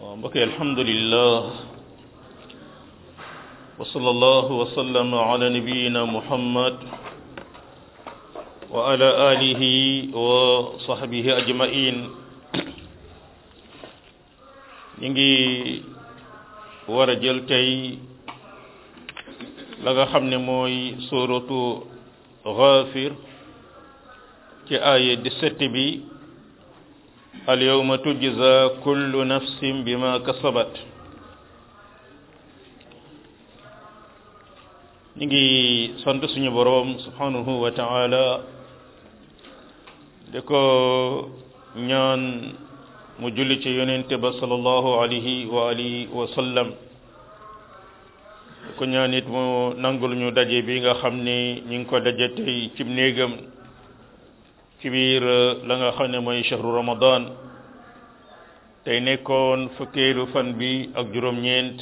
waaw mbokk yi alhamdulillah wa sallallahu wa sallam ala nabiyina muhammad wa ala alihi wa sahbihi ajmain ñu ngi war a jël tey la nga xam ne mooy suratu Ghafir ci aaya 17 bi al yawma tujza kullu nafsin bima kasabat ñu ngi sant suñu boroom subhanahu wa ta'ala de ko ñaan mu julli ci yonente ba sallallahu alayhi wa alihi wa sallam ko ñaan it mu nangul ñu daje bi nga xam ne ñu ngi ko daje tey cib néegam ci biir la nga xam ne mooy shahru ramadan tey nekkoon fukkeelu fan bi ak juróom-ñeent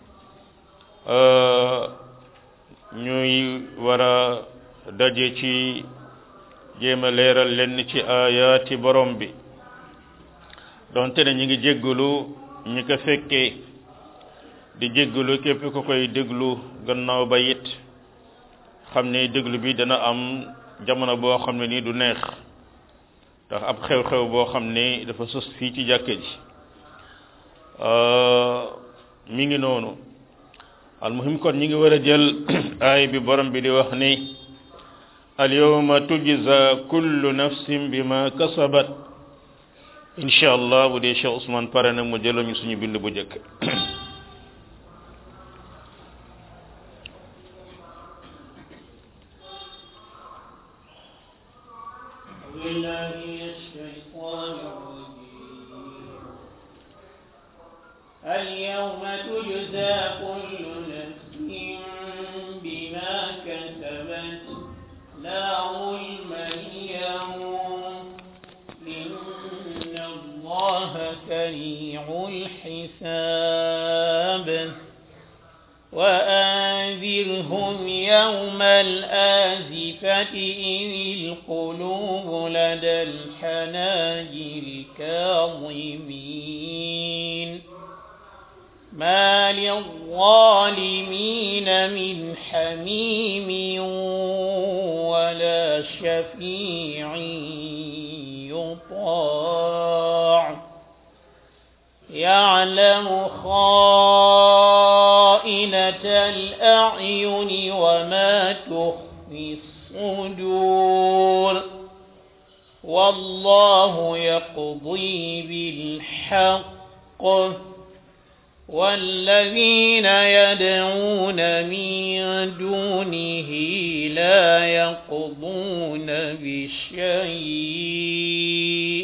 ñuy war a daje ci jéem a leeral lenn ci ayaati borom bi donte ne ñu ngi jéggalu ñi ko fekkee di jéggalu képp ko koy déglu gannaaw ba it xam ne déglu bi dana am jamono boo xam ne nii du neex ndax ab xew-xew boo xam ne dafa sos fii ci jàkka ji mi ngi noonu almuhim kon ñi ngi war a jël aay bi borom bi di wax ni al yawma tujza kullu nafsin bima kasabat incha allah bu dee Cheikh Ousmane pare na mu jëlal ñu suñu bind bu njëkk اليوم تجزى كل نفس بما كسبت لا ظلم اليوم إن الله سريع الحساب وأنذرهم يوم الآزفة إذ القلوب لدى الحناجر كاظمين ما للظالمين من حميم ولا شفيع يطاع يعلم خائنة الأعين وما تخفي الصدور والله يقضي بالحق والذين يدعون من دونه لا يقضون بشيء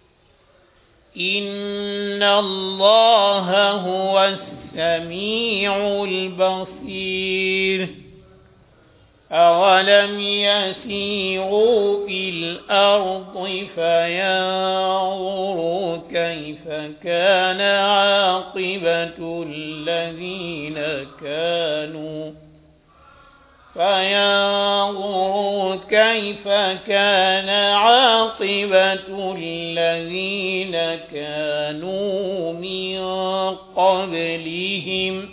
إن الله هو السميع البصير أولم يسيروا في الأرض فينظروا كيف كان عاقبة الذين كانوا فينظروا كيف كان عاقبة الذين كانوا من قبلهم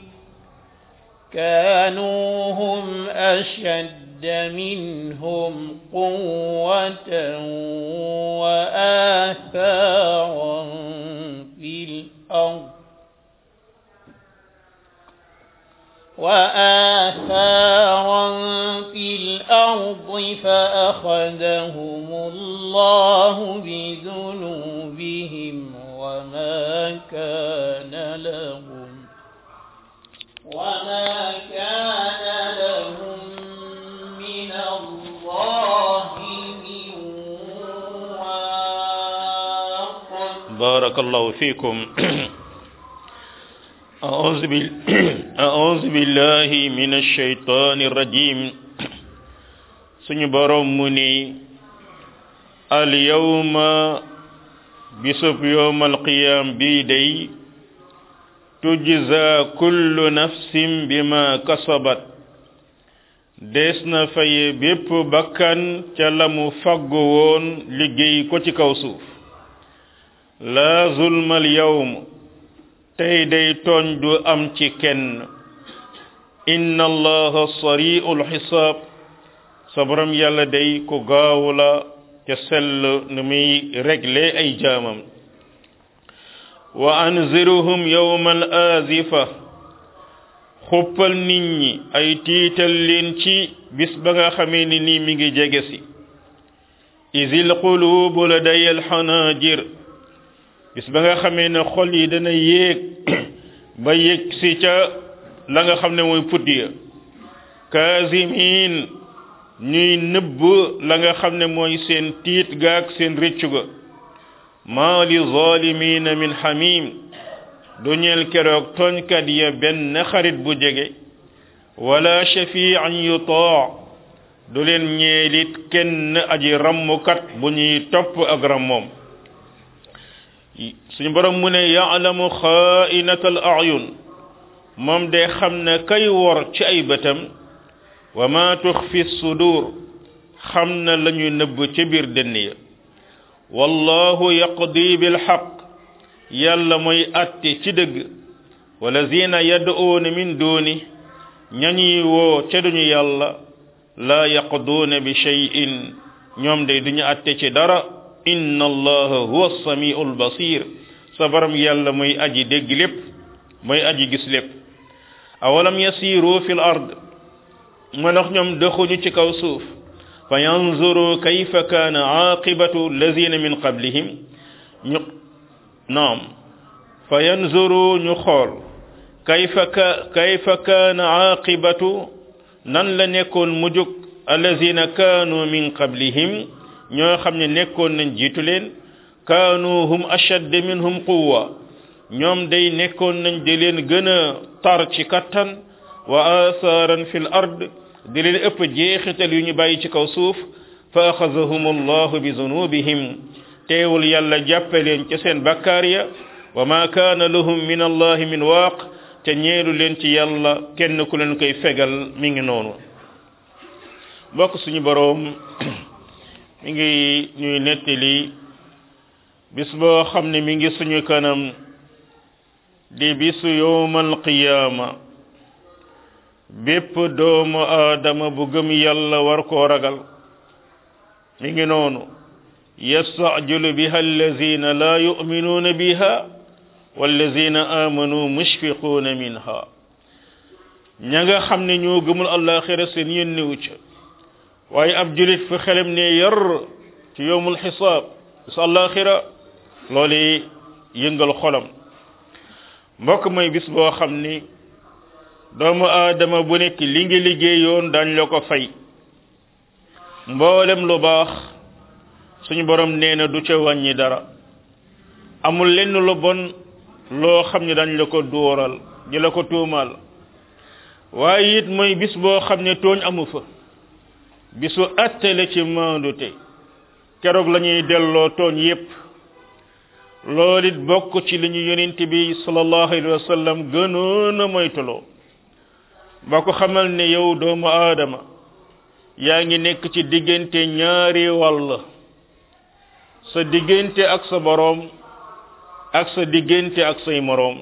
كانوا هم أشد منهم قوة وآثارا في الأرض وآثارا في الأرض فأخذهم الله بذنوبهم وما كان لهم وما كان لهم من الله من واق بارك الله فيكم أعوذ, بال... أعوذ بالله من الشيطان الرجيم سنبرم مني اليوم بسب يوم القيام بيدي tujza kullu nafsin bima kasabat des na faye bépp bakkan ca la mu faggu woon liggéey ko ci kaw suuf la zulmal yawm tey day tooñ du am ci kenn inna allaha sari'ul xisaab sa borom yàlla day ku gaaw la ca sell nu muy régler ay jaamam wa anziruhum yawma al azifa xuppal nit ñi ay tiital leen ci bis ba nga xamee ni nii mi ngi jege si isil qulubu ladaya alxanajir bis ba nga xamee ne xol yi dana yéeg ba yëg si ca la nga xam ne mooy pudd ya kaasimin ñuy nëbb la nga xam ne mooy seen tiit gaak seen rëccu ga maa li zalimina min xamim du ñeel keroog tooñkat ya benn xarit bu jege wala shafian yutaa du leen ñeelit kenn aji rammukat bu ñuy topp ak rammoom suñu borom mu ne yaalamu xaainata al ayun moom de xam ne kay wor ci ay bëtam wa ma tuxfi sudur xam na la ñu nëbb ca biir dënn ya wallahu yaqdi bil xaq yàlla mooy atte ci dëgg walazina yad'uuna min duuni ñañuy woo ca duñu yàlla la yaqduuna bi shay'in ñoom de duñu atte ci dara inna allaha huwa samiu albasir sa borom yàlla mooy aji dégg lépp mooy aji gis lépp awalam yasiru fi l ard ma ndax ñoom doxuñu ci kaw suuf fa yanzuru kayfa kaana aqibatu lazina min qablihim ñu naam fa yanzuru ñu xool kayfa ka kayfa kaana aqibatu nan la nekkoon mujug allazina kaanu min qablihim ñoo xam ne nekkoon nañ jiitu leen kaanu hum ashadd minhum quwwa ñoom day nekkoon nañ di leen gën a tar ci kattan wa athaaran fil ard di leen ëpp jeexital yu ñu bàyyi ci kaw suuf fa axazahum allahu bi zunubihim teewul yàlla jàppe leen ca seen bakkaar ya wa ma kaana lahum min allahi min waaq te ñeelu leen ci yàlla kenn ku leen koy fegal mi ngi noonu bokk suñu boroom mi ngi ñuy nettali bis boo xam ne mi ngi suñu kanam di bisu yowmal qiyaama bépp doomu aadama bu gëm yàlla war koo ragal mi ngi noonu yastacjilu biha allazina la yuminuuna biha wallazina amanu mushfiquuna minha ña nga xam ne ñoo gëmul àllaaxira seen yéen niwu ca waaye ab julit fi xelam ne yar ci yowmul xisaab bis àllaaxira loolu yëngal xolam mbokk mooy bis boo xam ni doomu aadama bu nekk li ngi liggéeyoon dañ la ko fay mboolem lu baax suñu borom nee na du ca wàññi dara amul lenn lu bon loo xam ne dañ la ko dóoral di la ko tuumaal waaye it mooy bis boo xam ne tooñ amu fa bisu attale ci maandute keroog la ñuy delloo tooñ yépp loolu it bokk ci li ñu yonent bi sallallahu alayhi wa sallam gënoon a moytuloo ba ko xamal ne yow doomu aadama yaa ngi nekk ci diggante ñaari wàll sa diggante ak sa boroom ak sa diggante ak say moroom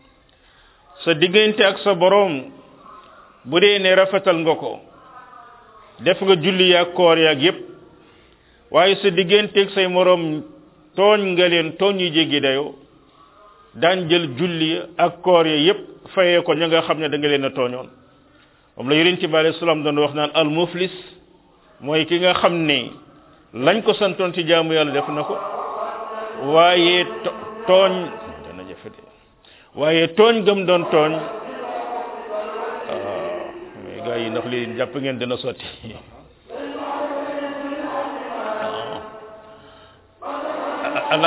sa diggante ak sa boroom bu dee ne rafetal nga ko def nga julli yaag koor yaag yépp waaye sa diggante ak say moroom tooñ nga leen tooñ yu jéggi dayoo daan jël julli ak koor ya yépp fayee ko ña nga xam ne da nga leen a tooñoon moom la yonent bi alayhi salaam doon wax naan al muflis mooy ki nga xam ne lañ ko santoon ci jaamu yàlla def na ko waaye tooñ dana jafe de waaye tooñ gëm doon tooñ mais gars yi ndax lii jàpp ngeen dina sotti ala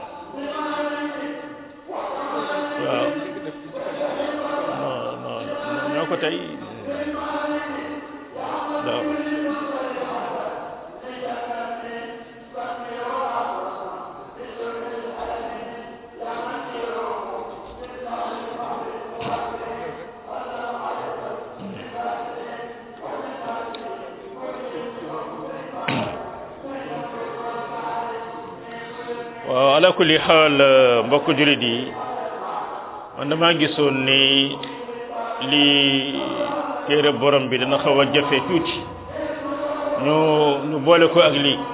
waaw non non ñoo ko tey waaw waaw ala kulli xaal mbokk julit yi man damaa gisoon ni li téere borom bi dana xaw a jafe tuuti ñu ñu boole ko ak lii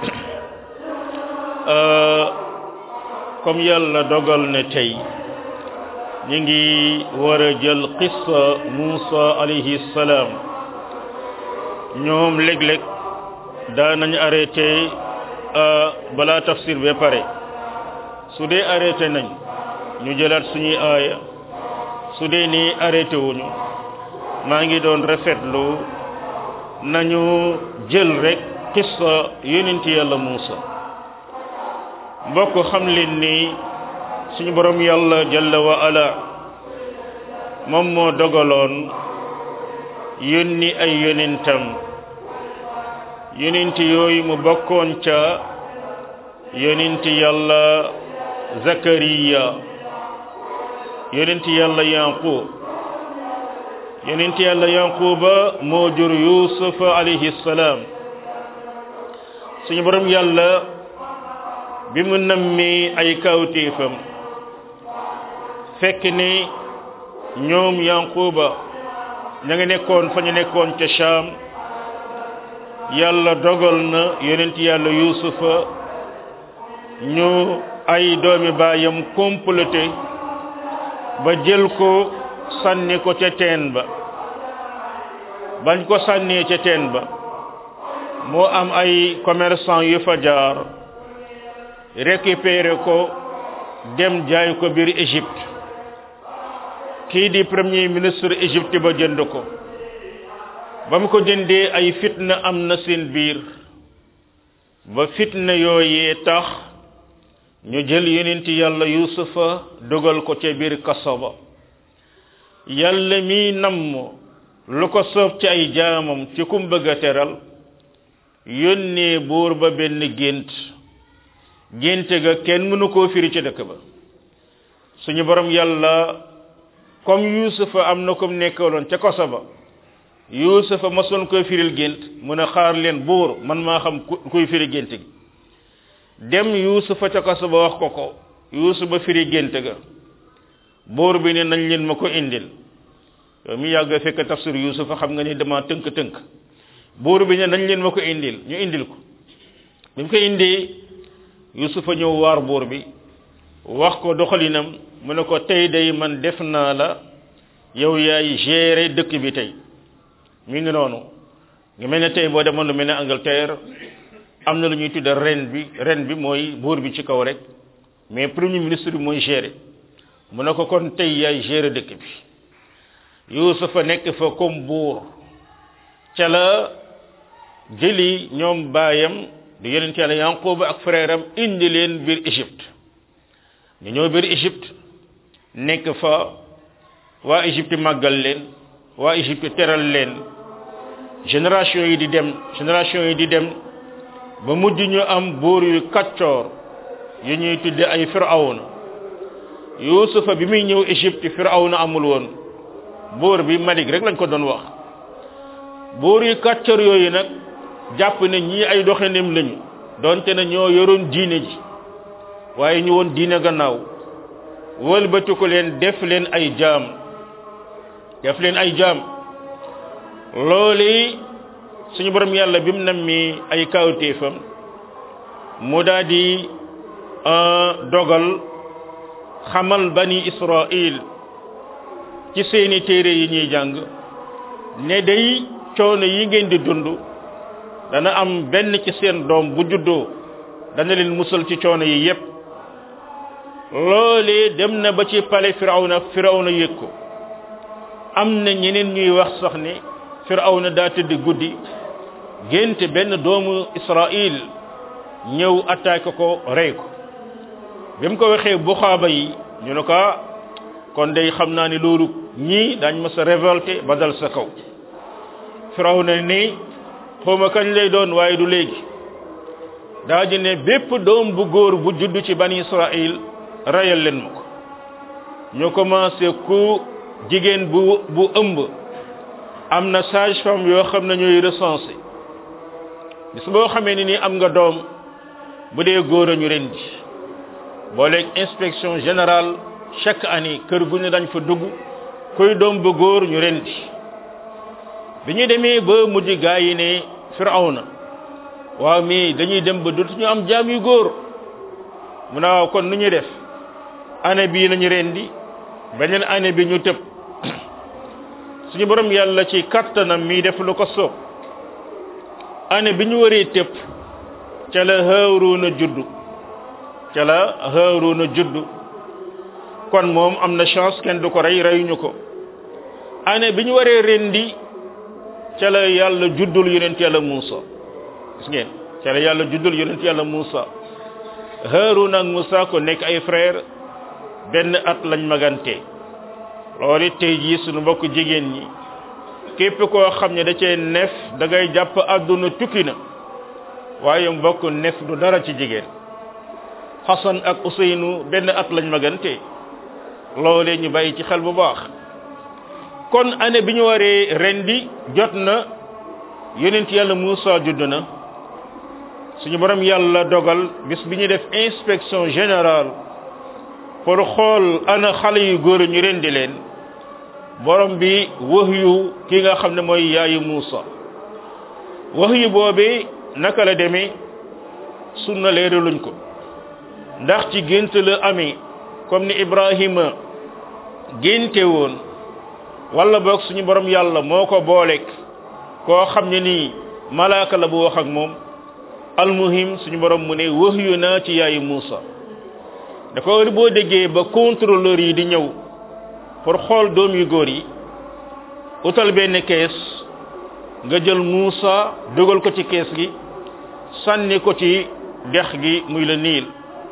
comme yàlla dogal ne tey ñu ngi war a jël qissa Muusa alayhi salaam ñoom léeg-léeg daanañ arrêté balaa tafsir ba pare su dee arrêté nañ ñu jëlaat suñuy aaya su dee nii arrêté wuñu maa ngi doon rafetlu nañu jël rek qissa yonent yàlla Muusa mbokk xam leen ni suñu borom yàlla jalla wa ala moom moo dogaloon yónni ay yonentam yonent yooyu mu bokkoon ca yonent yàlla zakariya yonent yàlla yanqub yonent yàlla yanquba moo jur yusuf alayhi salaam suñu borom yàlla bi mu nammi ay kawtéefam fekk ni ñoom yanquba ña nga nekkoon fa ñu nekkoon ca Sham yàlla dogal na yonent yàlla yusufa ñu ay doomi baayam comploté ba jël ko sànni ko ca teen ba bañ ko sànnee ca teen ba moo am ay commerçant yu fa jaar récupérer ko dem jaay ko biir Égypte kii di premier ministre Égypte ba jënd ko ba mu ko jëndee ay fitna am na seen biir ba fitna yooyee tax ñu jël yonent yàlla yusufa dugal ko ca biir kaso ba yàlla mi namm lu ko soob ci ay jaamam ci kum bëgg a teral yónnee buur ba benn gént génte ga kenn mënu koo firi ci dëkk ba suñu borom yàlla comme yusufa am na comme nekkaloon ca kaso ba yusufa masoon koy firil gént mu ne xaar leen buur man maa xam kuy firi gént gi dem yusufa ca kaso ba wax ko ko yusufa firi gént ga buur bi ne nañ leen ma ko indil yow mi yàgg fekk tafsir yusufa xam nga ni dama tënk-tënk buur bi ne nañ leen ma ko indil ñu indil ko bi mu ko indee yusufa ñëw waar buur bi wax ko doxalinam mu ne ko tey day man def naa la yow yaay gérer dëkk bi tey mi ngi noonu nga mel ne tey boo demoon lu mel ne Angleterre am na lu ñuy tudde ren bi ren bi mooy buur bi ci kaw rek mais premier ministre bi mooy gérer mu ne ko kon tey yaay gérer dëkk bi yusufa nekk fa comme buur ca la jëli ñoom baayam di yonent yàlla yanquba ak frère am indi leen biir Égypte ñu ñëw biir Égypte nekk fa waa Égypte màggal leen waa Égypte teral leen génération yi di dem génération yi di dem ba mujj ñu am buur yu kaccoor yu ñuy tudde ay firawna yusufa bi muy ñëw Égypte firawna amul woon buur bi Malik rek lañ ko doon wax buur yu kaccoor yooyu nag jàpp ne ñii ay doxandem lañu donte ne ñoo yoroon diine ji waaye ñu woon diine gannaaw wëlbati ko leen def leen ay jaam def leen ay jaam loolu suñu borom yàlla bi mu nammi ay kawtéefam mu daal di dogal xamal bani Israil ci seeni téere yi ñuy jàng ne day coono yi ngeen di dund dana am benn ci seen doom bu juddoo dana leen musal ci coono yi yépp loolee dem na ba ci pale firawna firawna yëg ko am na ñeneen ñuy wax sax ne firawna daa tëdd guddi génte benn doomu israil ñëw attaqué ko rey ko bi mu ko waxee buxaaba yi ñu ne ko kon day xam naa ni loolu ñii daañ ma sa révolté ba dal sa kaw firawna ni xawma kañ lay doon waaye du léegi daa di ne bépp doom bu góor bu judd ci bani israil rayal leen ma ko ñu commencé ku jigéen bu bu ëmb am na sage femme yoo xam ne ñooy recensé bis boo xamee ni nii am nga doom bu dee góor a ñu rendi booleeg inspection générale chaque année kër gu ne dañ fa dugg kuy doom ba góor ñu rendi bi ñu demee ba mujj gaa yi ne firawna waaw mii dañuy dem ba dootuñu am jaam yu góor mu ne waaw kon nu ñuy def année bii lañu rendi beneen année bi ñu tëb suñu borom yàlla ci kattanam mi def lu ko soob année bi ñu waree tëb ca la Haaruna juddu ca la Haaruna juddu kon moom am na chance kenn du ko rey reyuñu ko année bi ñu waree rendi ca la yàlla juddul yonent yàlla Muusa gis ngeen ca la yàlla juddul yonent yàlla Muusa Haaruna ak Muusa ko nekk ay frère benn at lañ magante loolu it tey jii suñu mbokk jigéen ñi képp koo xam ne da cee nef da ngay jàpp àdduna tukki na waaye mbokk nef du dara ci jigéen Xasan ak Useynu benn at lañ magante loolee ñu bàyyi ci xel bu baax kon année bi ñu waree rendi jot na yonent yàlla Muusa judd na suñu borom yàlla dogal bis bi ñu def inspection générale pour xool ana xale yu góor ñu rendi leen borom bi wax yu ki nga xam ne mooy yaayu Muusa wax yu boobee naka la demee sunna leeraluñ ko ndax ci gént la amee comme ni Ibrahima génte woon wala boog suñu borom yàlla moo ko booleeg koo xam ne nii malaaka la bu wax ak moom almuhim suñu borom mu ne wax yu naa ci yaayu Muusa da ko boo déggee ba contrôleur yi di ñëw pour xool doom yu góor yi utal benn kees nga jël Muusa dugal ko ci kees gi sànni ko ci dex gi muy la niil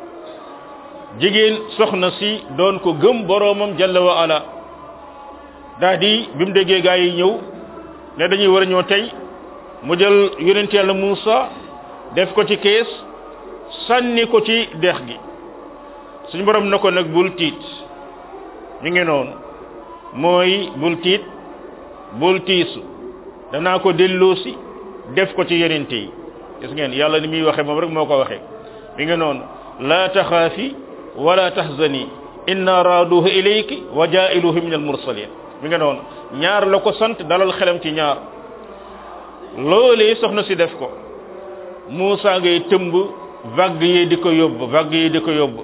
jigéen soxna si doon ko gëm boroomam jalla wa ala daa di bi mu déggee gaa yi ñëw ne dañuy war a ñëw tey mu jël yonent yàlla Muusa def ko ci kees sànni ko ci dex gi suñu borom na ko nag bul tiit mi ngi noonu mooy bul tiit bul tiisu danaa ko delloosi def ko ci yonente yi gis ngeen yàlla ni muy waxe moom rek moo ko waxe mi ngi noonu laa taxaafi wala tahzani inna raaduhu ilayki wa jailuhu min al mursalin mi ngi noonu ñaar la ko sant dalal xelam ci ñaar loolee soxna si def ko Muusa ngay tëmb vague yi di ko yóbbu vague yi di ko yóbbu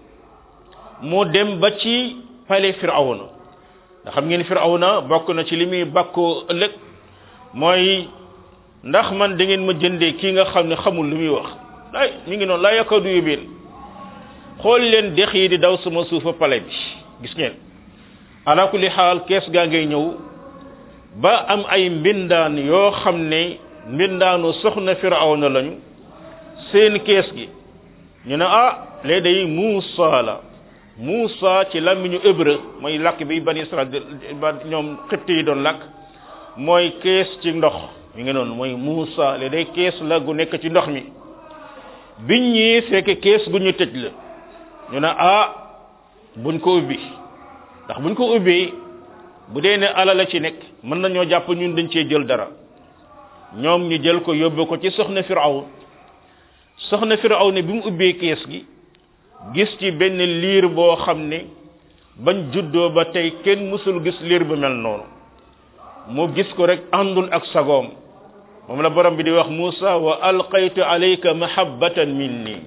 mu dem ba ci palais firawna nga xam ngeen firawna bokk na ci li muy bàkkoo ëllëg mooy ndax man da ngeen ma jëndee kii nga xam ne xamul lu muy wax ay mi ngi noonu laa yakadu yubin xool leen dex yi di daw sama suufa palais bi gis ngeen ala kulli xaal kees gaa ngay ñëw ba am ay mbindaan yoo xam ne mbindaanu soxna firawna lañu seen kees gi ñu ne ah léegi day Muusa la Muusa ci làmmiñu hébreu mooy làkk bi bani Israël ba ñoom xibti yi doon làkk mooy kees ci ndox mi ngi noonu mooy Muusa léegi day kees la gu nekk ci ndox mi biñ ñëwee fekk kees gu ñu tëj la ñu ne ah buñ ko ubbi ndax buñ ko ubbee bu dee ne ala la ci nekk mën nañoo jàpp ñun dañ cee jël dara ñoom ñu jël ko yóbbu ko ci soxna Firawn soxna Firawn ne bi mu ubbee kees gi gis ci benn liir boo xam ne bañ juddoo ba tey kenn mësul gis liir bu mel noonu mu gis ko rek àndul ak sagoom moom la borom bi di wax Muusa wa alqaytu alayka mahabbatan minni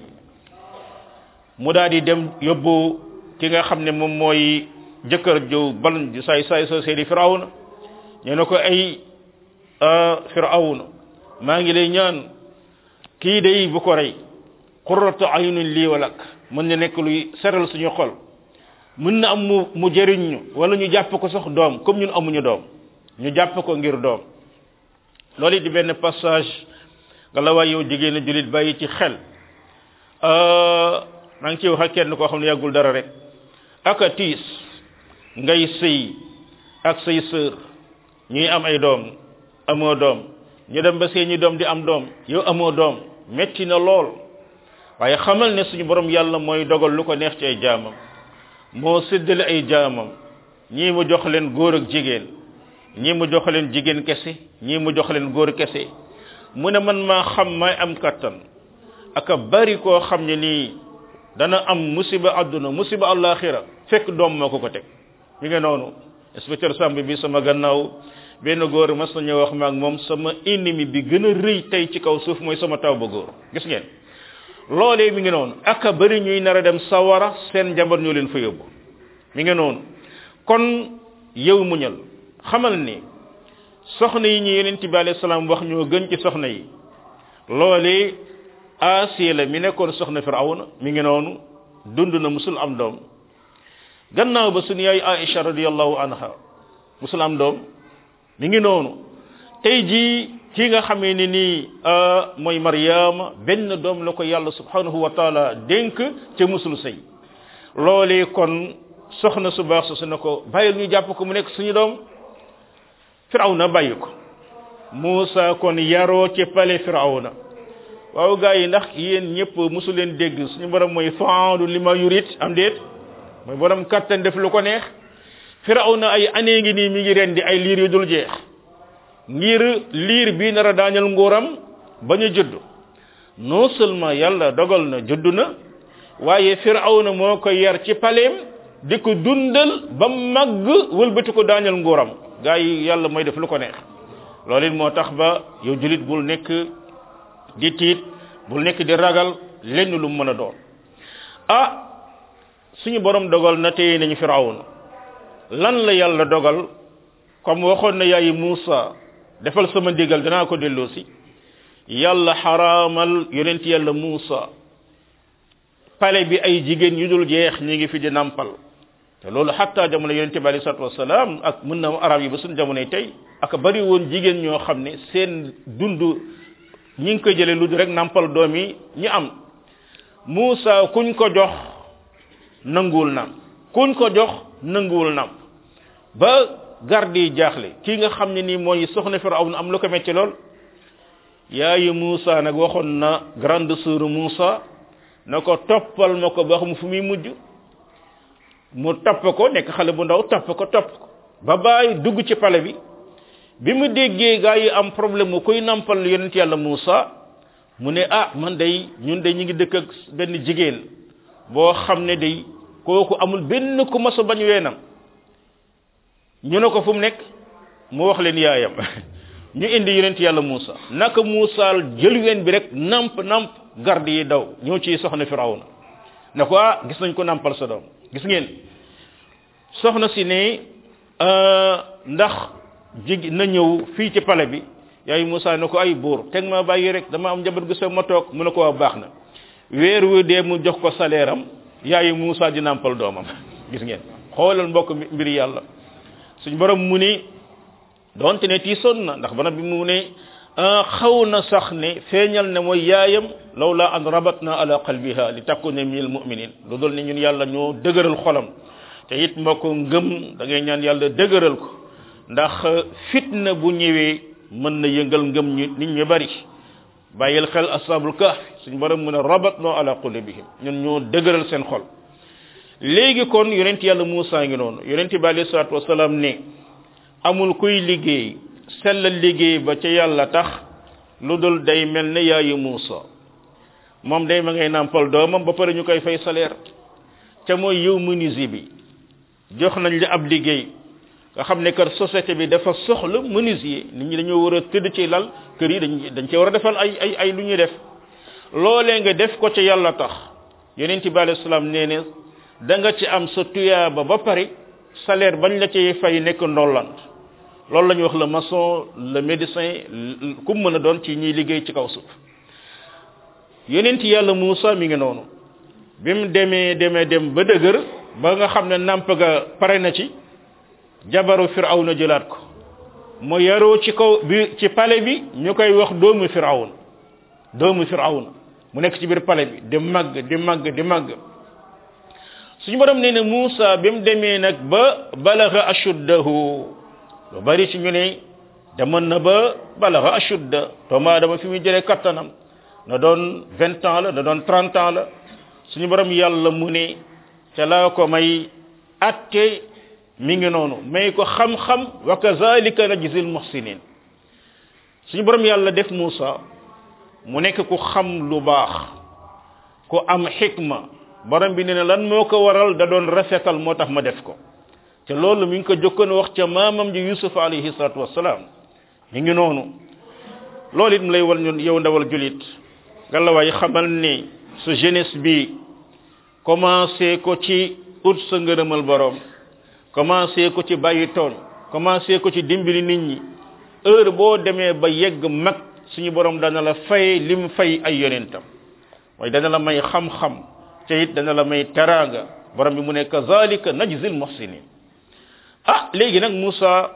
mu daal di dem yóbbu ki nga xam ne moom mooy jëkkër jow ban di saay saay soo seedi firawna ñu ne ko ay firawna maa ngi lay ñaan kii day bu ko rey qurratu ayunin lii walak mën na nekk luy seral suñu xol mën na am mu mu jëriñ ñu wala ñu jàpp ko sax doom comme ñun amuñu doom ñu jàpp ko ngir doom loolu di benn passage nga la waay yow jigéen a julit bàyyi ci xel maa ngi ci wax ak kenn koo xam ne yàggul dara rek aka tiis ngay sëy ak say sœur ñuy am ay doom amoo doom ñu dem ba seeni doom di am doom yow amoo doom metti na lool waaye xamal ne suñu borom yàlla mooy dogal lu ko neex ci ay jaamam moo séddale ay jaamam ñii mu jox leen góor ak jigéen ñii mu jox leen jigéen kese ñii mu jox leen góor kese mu ne man maa xam may am kattan aka bari koo xam ne nii dana am musiba àdduna musiba àllaaxira fekk doom moo ko ko teg mi ngi noonu inspecteur Samb bi sama gannaaw benn góor mas na ñëw wax ma ak moom sama ennemi bi gën a rëy tey ci kaw suuf mooy sama taw ba góor gis ngeen loolee mi ngi noonu ak a bëri ñuy nar a dem sawara seen njaboot ñoo leen fa yóbbu mi ngi noonu kon yow muñal xamal ni soxna yi ñu yonent bi alayhi salaam wax ñoo gën ci soxna yi loolee Asiya la mi nekkoon soxna Firawna mi ngi noonu dund na musul am doom gannaaw ba suñu yaay Aïcha radiyallahu anha musul am doom mi ngi noonu tey jii ki nga xamee ni nii mooy Maryama benn doom la ko yàlla subhanahu wa taala dénk ca musul sëy loolee kon soxna su baax su ne ko bàyyil ñu jàpp ko mu nekk suñu doom Firawna bàyyi ko Muusa kon yaroo ci pale Firawna waaw gaa yi ndax yéen ñëpp musu leen dégg suñu borom mooy faalu li ma yurit am déet mooy borom kattan def lu ko neex Firawna ay année ngi nii mi ngi ren di ay liir yu dul jeex ngir liir bii nar a daañal nguuram ba ñu judd non seulement yàlla dogal na judd na waaye Firawna moo ko yar ci paleem di ko dundal ba màgg wëlbati ko daañal nguuram gaa yi yàlla mooy def lu ko neex loolu it moo tax ba yow julit bul nekk di tiit bul nekk di ragal lenn lu mën a doon ah suñu borom dogal na téye nañu firawna lan la yàlla dogal comme waxoon na yaayi Muusa defal sama ndigal danaa ko delloosi yàlla xaraamal yonent yàlla Muusa pale bi ay jigéen yu dul jeex ñi ngi fi di nampal te loolu xatta jamono yonent bi alei salatu wasalaam ak mën na arab yi ba suñ jamonoy tey ak bari woon jigéen ñoo xam ne seen dund ñi ngi koy jëlee lu rek nampal doom yi ñi am Muusa kuñ ko jox nanguwul nam kuñ ko jox nanguwul nam ba garde yi jaaxle kii nga xam ne nii mooy soxna Firawna am lu ko metti lool yaayu Muusa nag waxoon na grande sœur Muusa na ko toppal ma ko ba xam fu muy mujj mu topp ko nekk xale bu ndaw topp ko topp ko ba bàyyi dugg ci pale bi bi mu déggee gaa yi am problème mu koy nampal yonent yàlla Muusa mu ne ah man day ñun de ñu ngi dëkk ak benn jigéen boo xam ne day kooku amul benn ku mas a bañ weenam ñu ne ko fu mu nekk mu wax leen yaayam ñu indi yonent yàlla Muusa naka Muusa jël ween bi rek namp namp garde yi daw ñëw ci soxna Firawna ne ko ah gis nañ ko nampal sa doom gis ngeen soxna si ne ndax jig na ñëw fii ci pale bi yaay Moussa ne ko ay buur teg ma bàyyi rek dama am njaboot gu sa ma toog mu ne ko waa baax na weer wu dee mu jox ko salaire am yaay Moussa di nampal doomam gis ngeen xoolal mbokk mbiri yàlla suñ borom mu ni donte ne tiisoon na ndax bana bi mu ne xaw na sax ne feeñal ne mooy yaayam lawla an rabatna ala qalbiha li takuna min al muminin lu dul ne ñun yàlla ñoo dëgëral xolam te it mbokk ngëm da ngay ñaan yàlla dëgëral ko ndax fitna bu ñëwee mën na yëngal ngëm ñu nit ñu bari bàyyil xel ashabul kahf suñ borom mu ne rabatna ala qulubihim ñun ñoo dëgëral seen xol léegi kon yonent yàlla Muusa ngi noonu yonent bi alayhi salaatu wasalaam ne amul kuy liggéey sellal liggéey ba ca yàlla tax lu dul day mel ne yaayu Muusa moom day ma ngay nàmpal doomam ba pare ñu koy fay salaire te mooy yow menuisier bi jox nañ la ab liggéey nga xam ne kër société bi dafa soxla menuisier nit ñi dañoo war a tëdd ci lal kër yi dañ dañ cee war a defal ay ay ay lu ñuy def loolee nga def ko ca yàlla tax yonent bi alayhi salaam nee ne da nga ci am sa tuyaaba ba pare salaire bañ la ci fay nekk ndollant loolu la ñuy wax le maçon le médecin ku mën a doon ci ñiy liggéey ci kaw suuf yonent yàlla Muusa mi ngi noonu bi mu demee demee dem ba dëgër ba nga xam ne nàmp ga pare na ci jabaru firawna jëlaat ko mu yaroo ci kaw bi ci pale bi ñu koy wax doomu firawna doomu firawna mu nekk ci biir pale bi di màgg di màgg di màgg suñu borom nee na Muusa bi mu demee nag ba balaga ashuddahu lu bari ci ñu ne demoon na ba balaga ashudda doomu aadama fi muy jëlee kattanam na doon vingt ans la na doon trente ans la suñu borom yàlla mu ne ca laa ko may atte mi ngi noonu may ko xam-xam wa kazalika najzil muhsinin suñu borom yàlla def Muusa mu nekk ku xam lu baax ku am xikma borom bi nee na lan moo ko waral da doon rafetal moo tax ma def ko te loolu mi ngi ko jokkoon wax ca maamam ji yusuf alayhi salatu wasalaam mi ngi noonu loolu it mu lay wal ñun yow ndawal julit ngalawaay xamal ni sa jeunesse bi commencé ko ci ut sa ngërëmal borom commencé ko ci bàyyi tooñ commencé ko ci dimbali nit ñi heure boo demee ba yegg mag suñu borom dana la fay lim fay ay yonentam mooy dana la may xam-xam te it dana la may teraanga borom bi mu ne kazalika najzil muhsinin ah léegi nag Moussa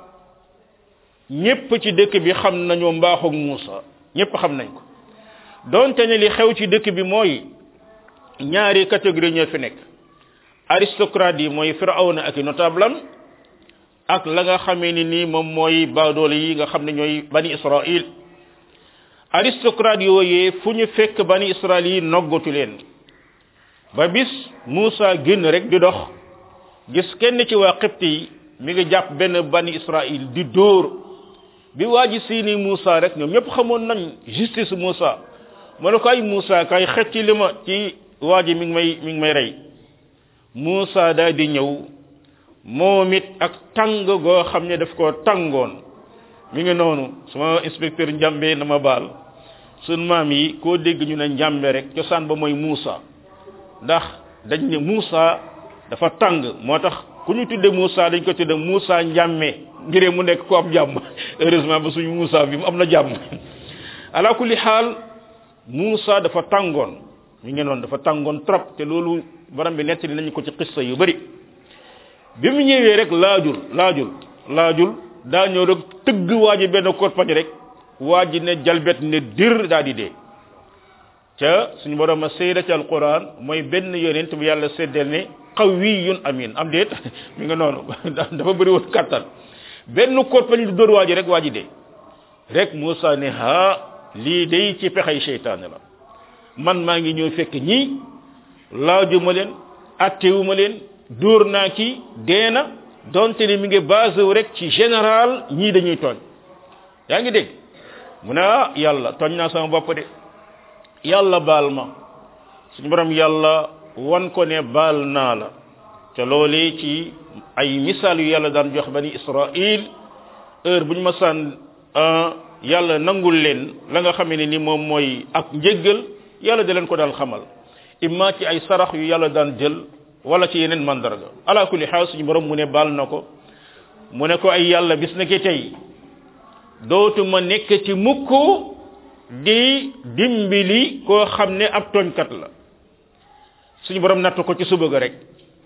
ñépp ci dëkk bi xam nañoo mbaaxoog Moussa ñépp xam nañ ko donte ne li xew ci dëkk bi mooy ñaari catégorie ñoo fi nekk aristocrate yi mooy firawna ak i notable am ak la nga xamee ni nii moom mooy baadoole yi nga xam ne ñooy bani israil aristocrate yooyee fu ñu fekk bani israil yi noggatu leen ba bis Moussa génn rek di dox gis kenn ci waa xibti yi mi ngi jàpp benn bani israil di dóor bi waa ji siini Moussa rek ñoom ñëpp xamoon nañ justice Moussa mu ne ko ay Moussa kay xëcc li ma ci waa ji mi ngi may mi ngi may rey Moussa daal di ñëw moom it ak tàng goo xam ne daf koo tàngoon mi ngi noonu sama inspecteur njàmbe na ma baal sun maam yi koo dégg ñu ne njàmbe rek cosaan ba mooy Moussa ndax dañ ne Moussa dafa tàng moo tax ku ñu tudde Moussa dañ ko tudde Moussa njàmme ngiree mu nekk ko am jàmm heureusement ba suñu Moussa bi mu am na jàmm ala kulli xaal Moussa dafa tàngoon mi ngi noonu dafa tàngoon trop te loolu borom bi nettali nañu ko ci xissa yu bari bi mu ñëwee rek laajul laajul laajul daa ñëw rek tëgg waa ji benn korpañ rek waa ji ne jalbet ne dir daa di dee ca suñu borom a seeda ci alquran mooy benn yonent bu yàlla seddeel ne qawiyun amin am déet mi nga noonu dafa bëri woon kattan benn korpañ di dóor waa ji rek waa ji dee rek Moussa ne ha lii day ci pexey seytaane la man maa ngi ñëw fekk ñii laajuma leen attewuma leen dóor naa ki dee na donte ni mi ngi basé wu rek ci général ñii dañuy tooñ yaa ngi dégg mu ne ah yàlla tooñ naa sama bopp de yàlla baal ma suñu borom yàlla wan ko ne baal naa la te loolee ci ay misaal yu yàlla daan jox bani israil heure bu ñu ma sànn yàlla nangul leen la nga xamee ne ni moom mooy ak njéggal yàlla da leen ko daal xamal imma ci ay sarax yu yàlla daan jël wala ci yeneen mandarga ala kulli xaal suñu borom mu ne baal na ko mu ne ko ay yàlla bis na ki tey dootuma nekk ci mukk di dimbali koo xam ne ab tooñkat la suñu borom natt ko ci suba ga rek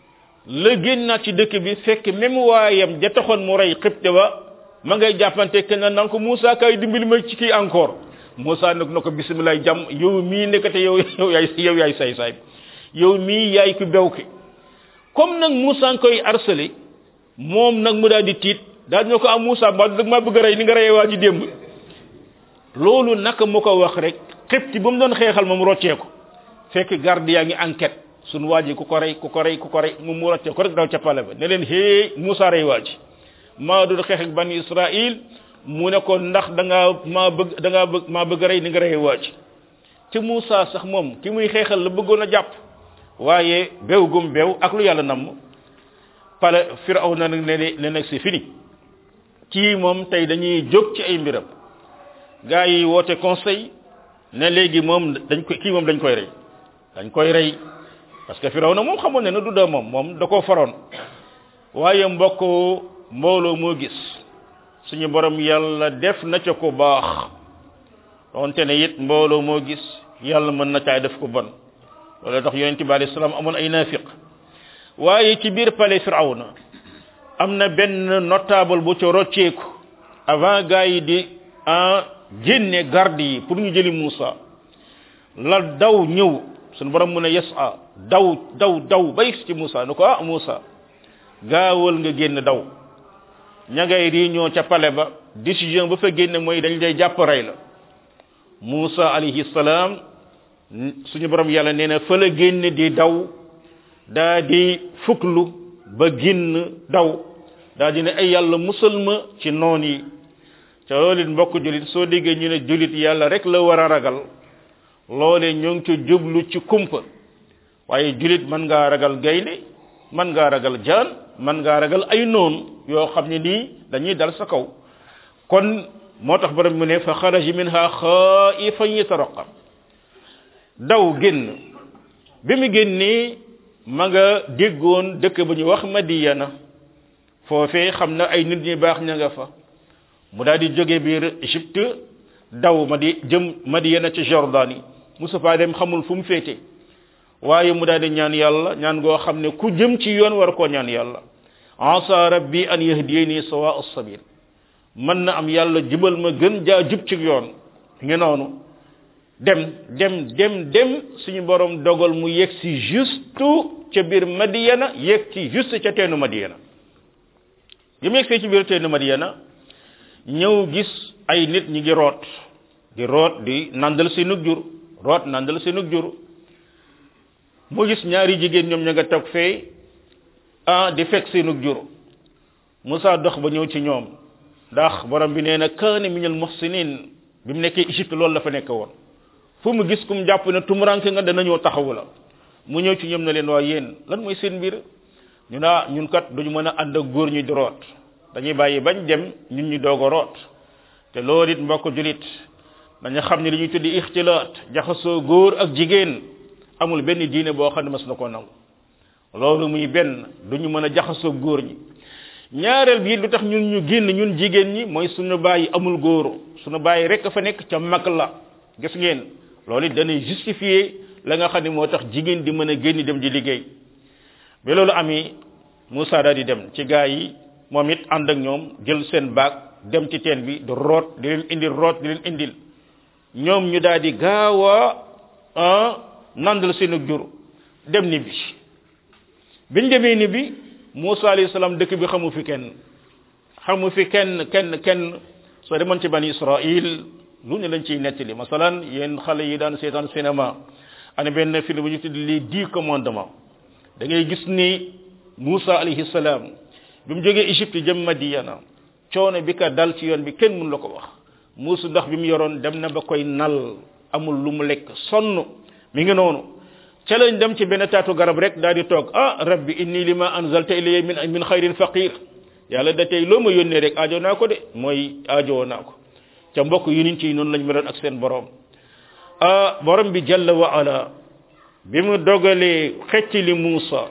la génnaat ci dëkk bi fekk même waayam ja taxoon mu rey xibte ba ma ngay jàppante kenn naan ko Moussa kay dimbali ma ci kii encore Moussa nag na ko bisimilah jàmm yow mii nekkate yow yow yaay yow yaay say say yow mii yaay ku bew ki comme nag Moussa nga koy harcelé moom nag mu daal di tiit daal di ne ko am Moussa ba dag maa bëgg a rey ni nga reyee waa ji démb loolu naka mu ko wax rek xibti ba mu doon xeexal moom roccee ko fekk garde yaa ngi enquête suñu waa ji ku ko rey ku ko rey ku ko rey moom mu roccee ko rek daw ca pale ba ne leen hee Moussa rey waa ji maa doon xeex ak bani Israël mu ne ko ndax da ngaa maa bëgg da ngaa bëgg maa bëgg a rey ni nga reyee waa ji ci Moussa sax moom ki muy xeexal la bëggoon a jàpp waaye bew gum bew ak lu yàlla namm pale firaw na nag ne ne nag c'est fini kii moom tey dañuy jóg ci ay mbiram gaa yi woote conseil ne léegi moom dañ koy kii moom dañ koy rey dañ koy rey parce que firaw na moom xamoon ne na du dee moom moom da koo faroon waaye mbokk mbooloo moo gis suñu borom yàlla def na ca ko baax donte ne it mbooloo moo gis yàlla mën na caay def ko bon loolu tax yonente bi alayhi salaam amoon ay naafiq waaye ci biir palais firawna am na benn notable bu ca rocceeku avant gars yi di en génne garde yi pour ñu jëli Moussa la daw ñëw suñu borom mu ne yes a daw daw daw ba yegg ci Moussa ne ko ah Moussa gaawal nga génn daw ña ngay réunion ca palais ba décision ba fa génne mooy dañ lay jàpp rey la Moussa alayhi salaam suñu borom yàlla nee na fa la génn di daw daa di fuklu ba génn daw daa di ne ay yàlla musal ma ci noon yi ca loolu it mbokk julit soo déggee ñu ne julit yàlla rek la war a ragal loole ñoo ngi ci jublu ci kumpa waaye julit mën ngaa ragal gaynde mën ngaa ragal jaan mën ngaa ragal ay noon yoo xam ne nii dañuy dal sa kaw kon moo tax borom mu ne fa xaraji minha xaifan yataraqab daw génn bi mu génnee ma nga déggoon dëkk bu ñu wax madiyana foofee xam na ay nit ñi baax ña nga fa mu daal di jóge biir Égypte daw ma di jëm madiyana ci Jordanie musu faa dem xamul fu mu féete waaye mu daal di ñaan yàlla ñaan goo xam ne ku jëm ci yoon war koo ñaan yàlla asa rabbi an yahdiyani sawa as-sabil mën na am yàlla jubal ma gën jaa jub ci yoon ngi noonu dem dem dem dem suñu borom dogal mu yegg si juste ca biir Madiyana yegg ci juste ca teenu Madiyana bi mu yegg ci biir teenu Madiyana ñëw gis ay nit ñi ngi root di root di nandal seenug jur root nandal seenug jur mu gis ñaari jigéen ñoom ña nga toog fee ah di fekk seenug jur Musaa dox ba ñëw ci ñoom ndax borom bi nee na kaane minal muhsinin bi mu nekkee Égypte loolu la fa nekk woon fu mu gis kum jàpp ne tumuranke nga dana ñëw taxawu la mu ñëw ci ñoom na leen waa yéen lan mooy seen mbir ñu naa ñun kat duñu mën a ànd ak góor ñi di root dañuy bàyyi bañ dem ñun ñu doog a root te loolu it mbokk julit dañu xam ne li ñuy tuddi ixtilaat jaxasoo góor ak jigéen amul benn diine boo xam ne mas na koo nangu loolu muy benn duñu mën a jaxasoo góor ñi ñaareel bi lu tax ñun ñu génn ñun jigéen ñi mooy suñu bàyyi amul góor suñu bàyyi rek fa nekk ca mag la gis ngeen loolu it danay justifier la nga xam ne moo tax jigéen di mën a génn dem di liggéey ba loolu ami Moussa daal di dem ci gaa yi moom it ànd ak ñoom jël seen baag dem ci teen bi di root di leen indil root di leen indil ñoom ñu daal di gaaw a nandal seen jur dem ni bi biñ demee ni bi Moussa alayhi salaam dëkk bi xamu fi kenn xamu fi kenn kenn kenn soo demoon ci bani Israil lu ne lañ ciy nettali masalan yéen xale yi daan seetaan cinéma ana benn film bu ñu tudd les dix commandements da ngay gis ni Moussa alayhi salaam bi mu jógee Égypte jëm Madiana coono bi ka dal ci yoon bi kenn mun la ko wax muusu ndox bi mu yoroon dem na ba koy nal amul lu mu lekk sonn mi ngi noonu ca lañ dem ci benn taatu garab rek daal di toog ah rabbi inni lima anzalta ilayya min min xayrin faqir yàlla da tey loo ma yónnee rek aajo naa ko de mooy aajowoo naa ko ca mbokk yu nit ci noonu lañ meloon ak seen borom ah borom bi jalla wa ala bi mu dogalee xecc li Muusa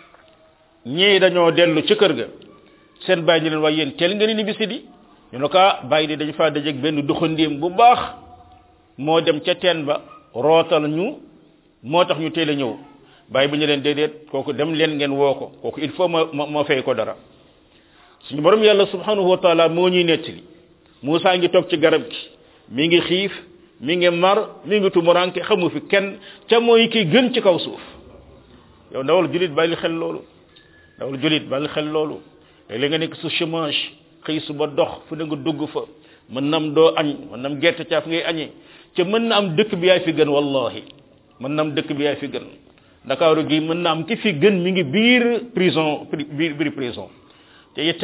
ñii dañoo dellu ci kër ga seen bàyyi ni leen waaye yéen teel nga ni bisi di ñu ne ko bàyyi di dañ faa dajeeg benn doxandéem bu baax moo dem ca teen ba rootal ñu moo tax ñu teel a ñëw bàyyi bu ñu leen déedéet kooku dem leen ngeen woo ko kooku il faut ma ma fay ko dara suñu borom yàlla subhanahu wa taala moo ñuy nettali Moussa ngi toog ci garab gi mi ngi xiif mi ngi mar mi ngi tumuranke xamu fi kenn ca mooy ki gën ci kaw suuf yow ndawal julit bàyyi xel loolu ndawal julit bàyyi xel loolu léeg nga nekk su chômage xëy su ba dox fu ne nga dugg fa mën nam doo añ mën nam gerte caaf ngay añee ca mën na am dëkk bi yaay fi gën wallahi mën na am dëkk bi yaay fi gën ndakaaru gi mën na am ki fi gën mi ngi biir prison biir biir prison te it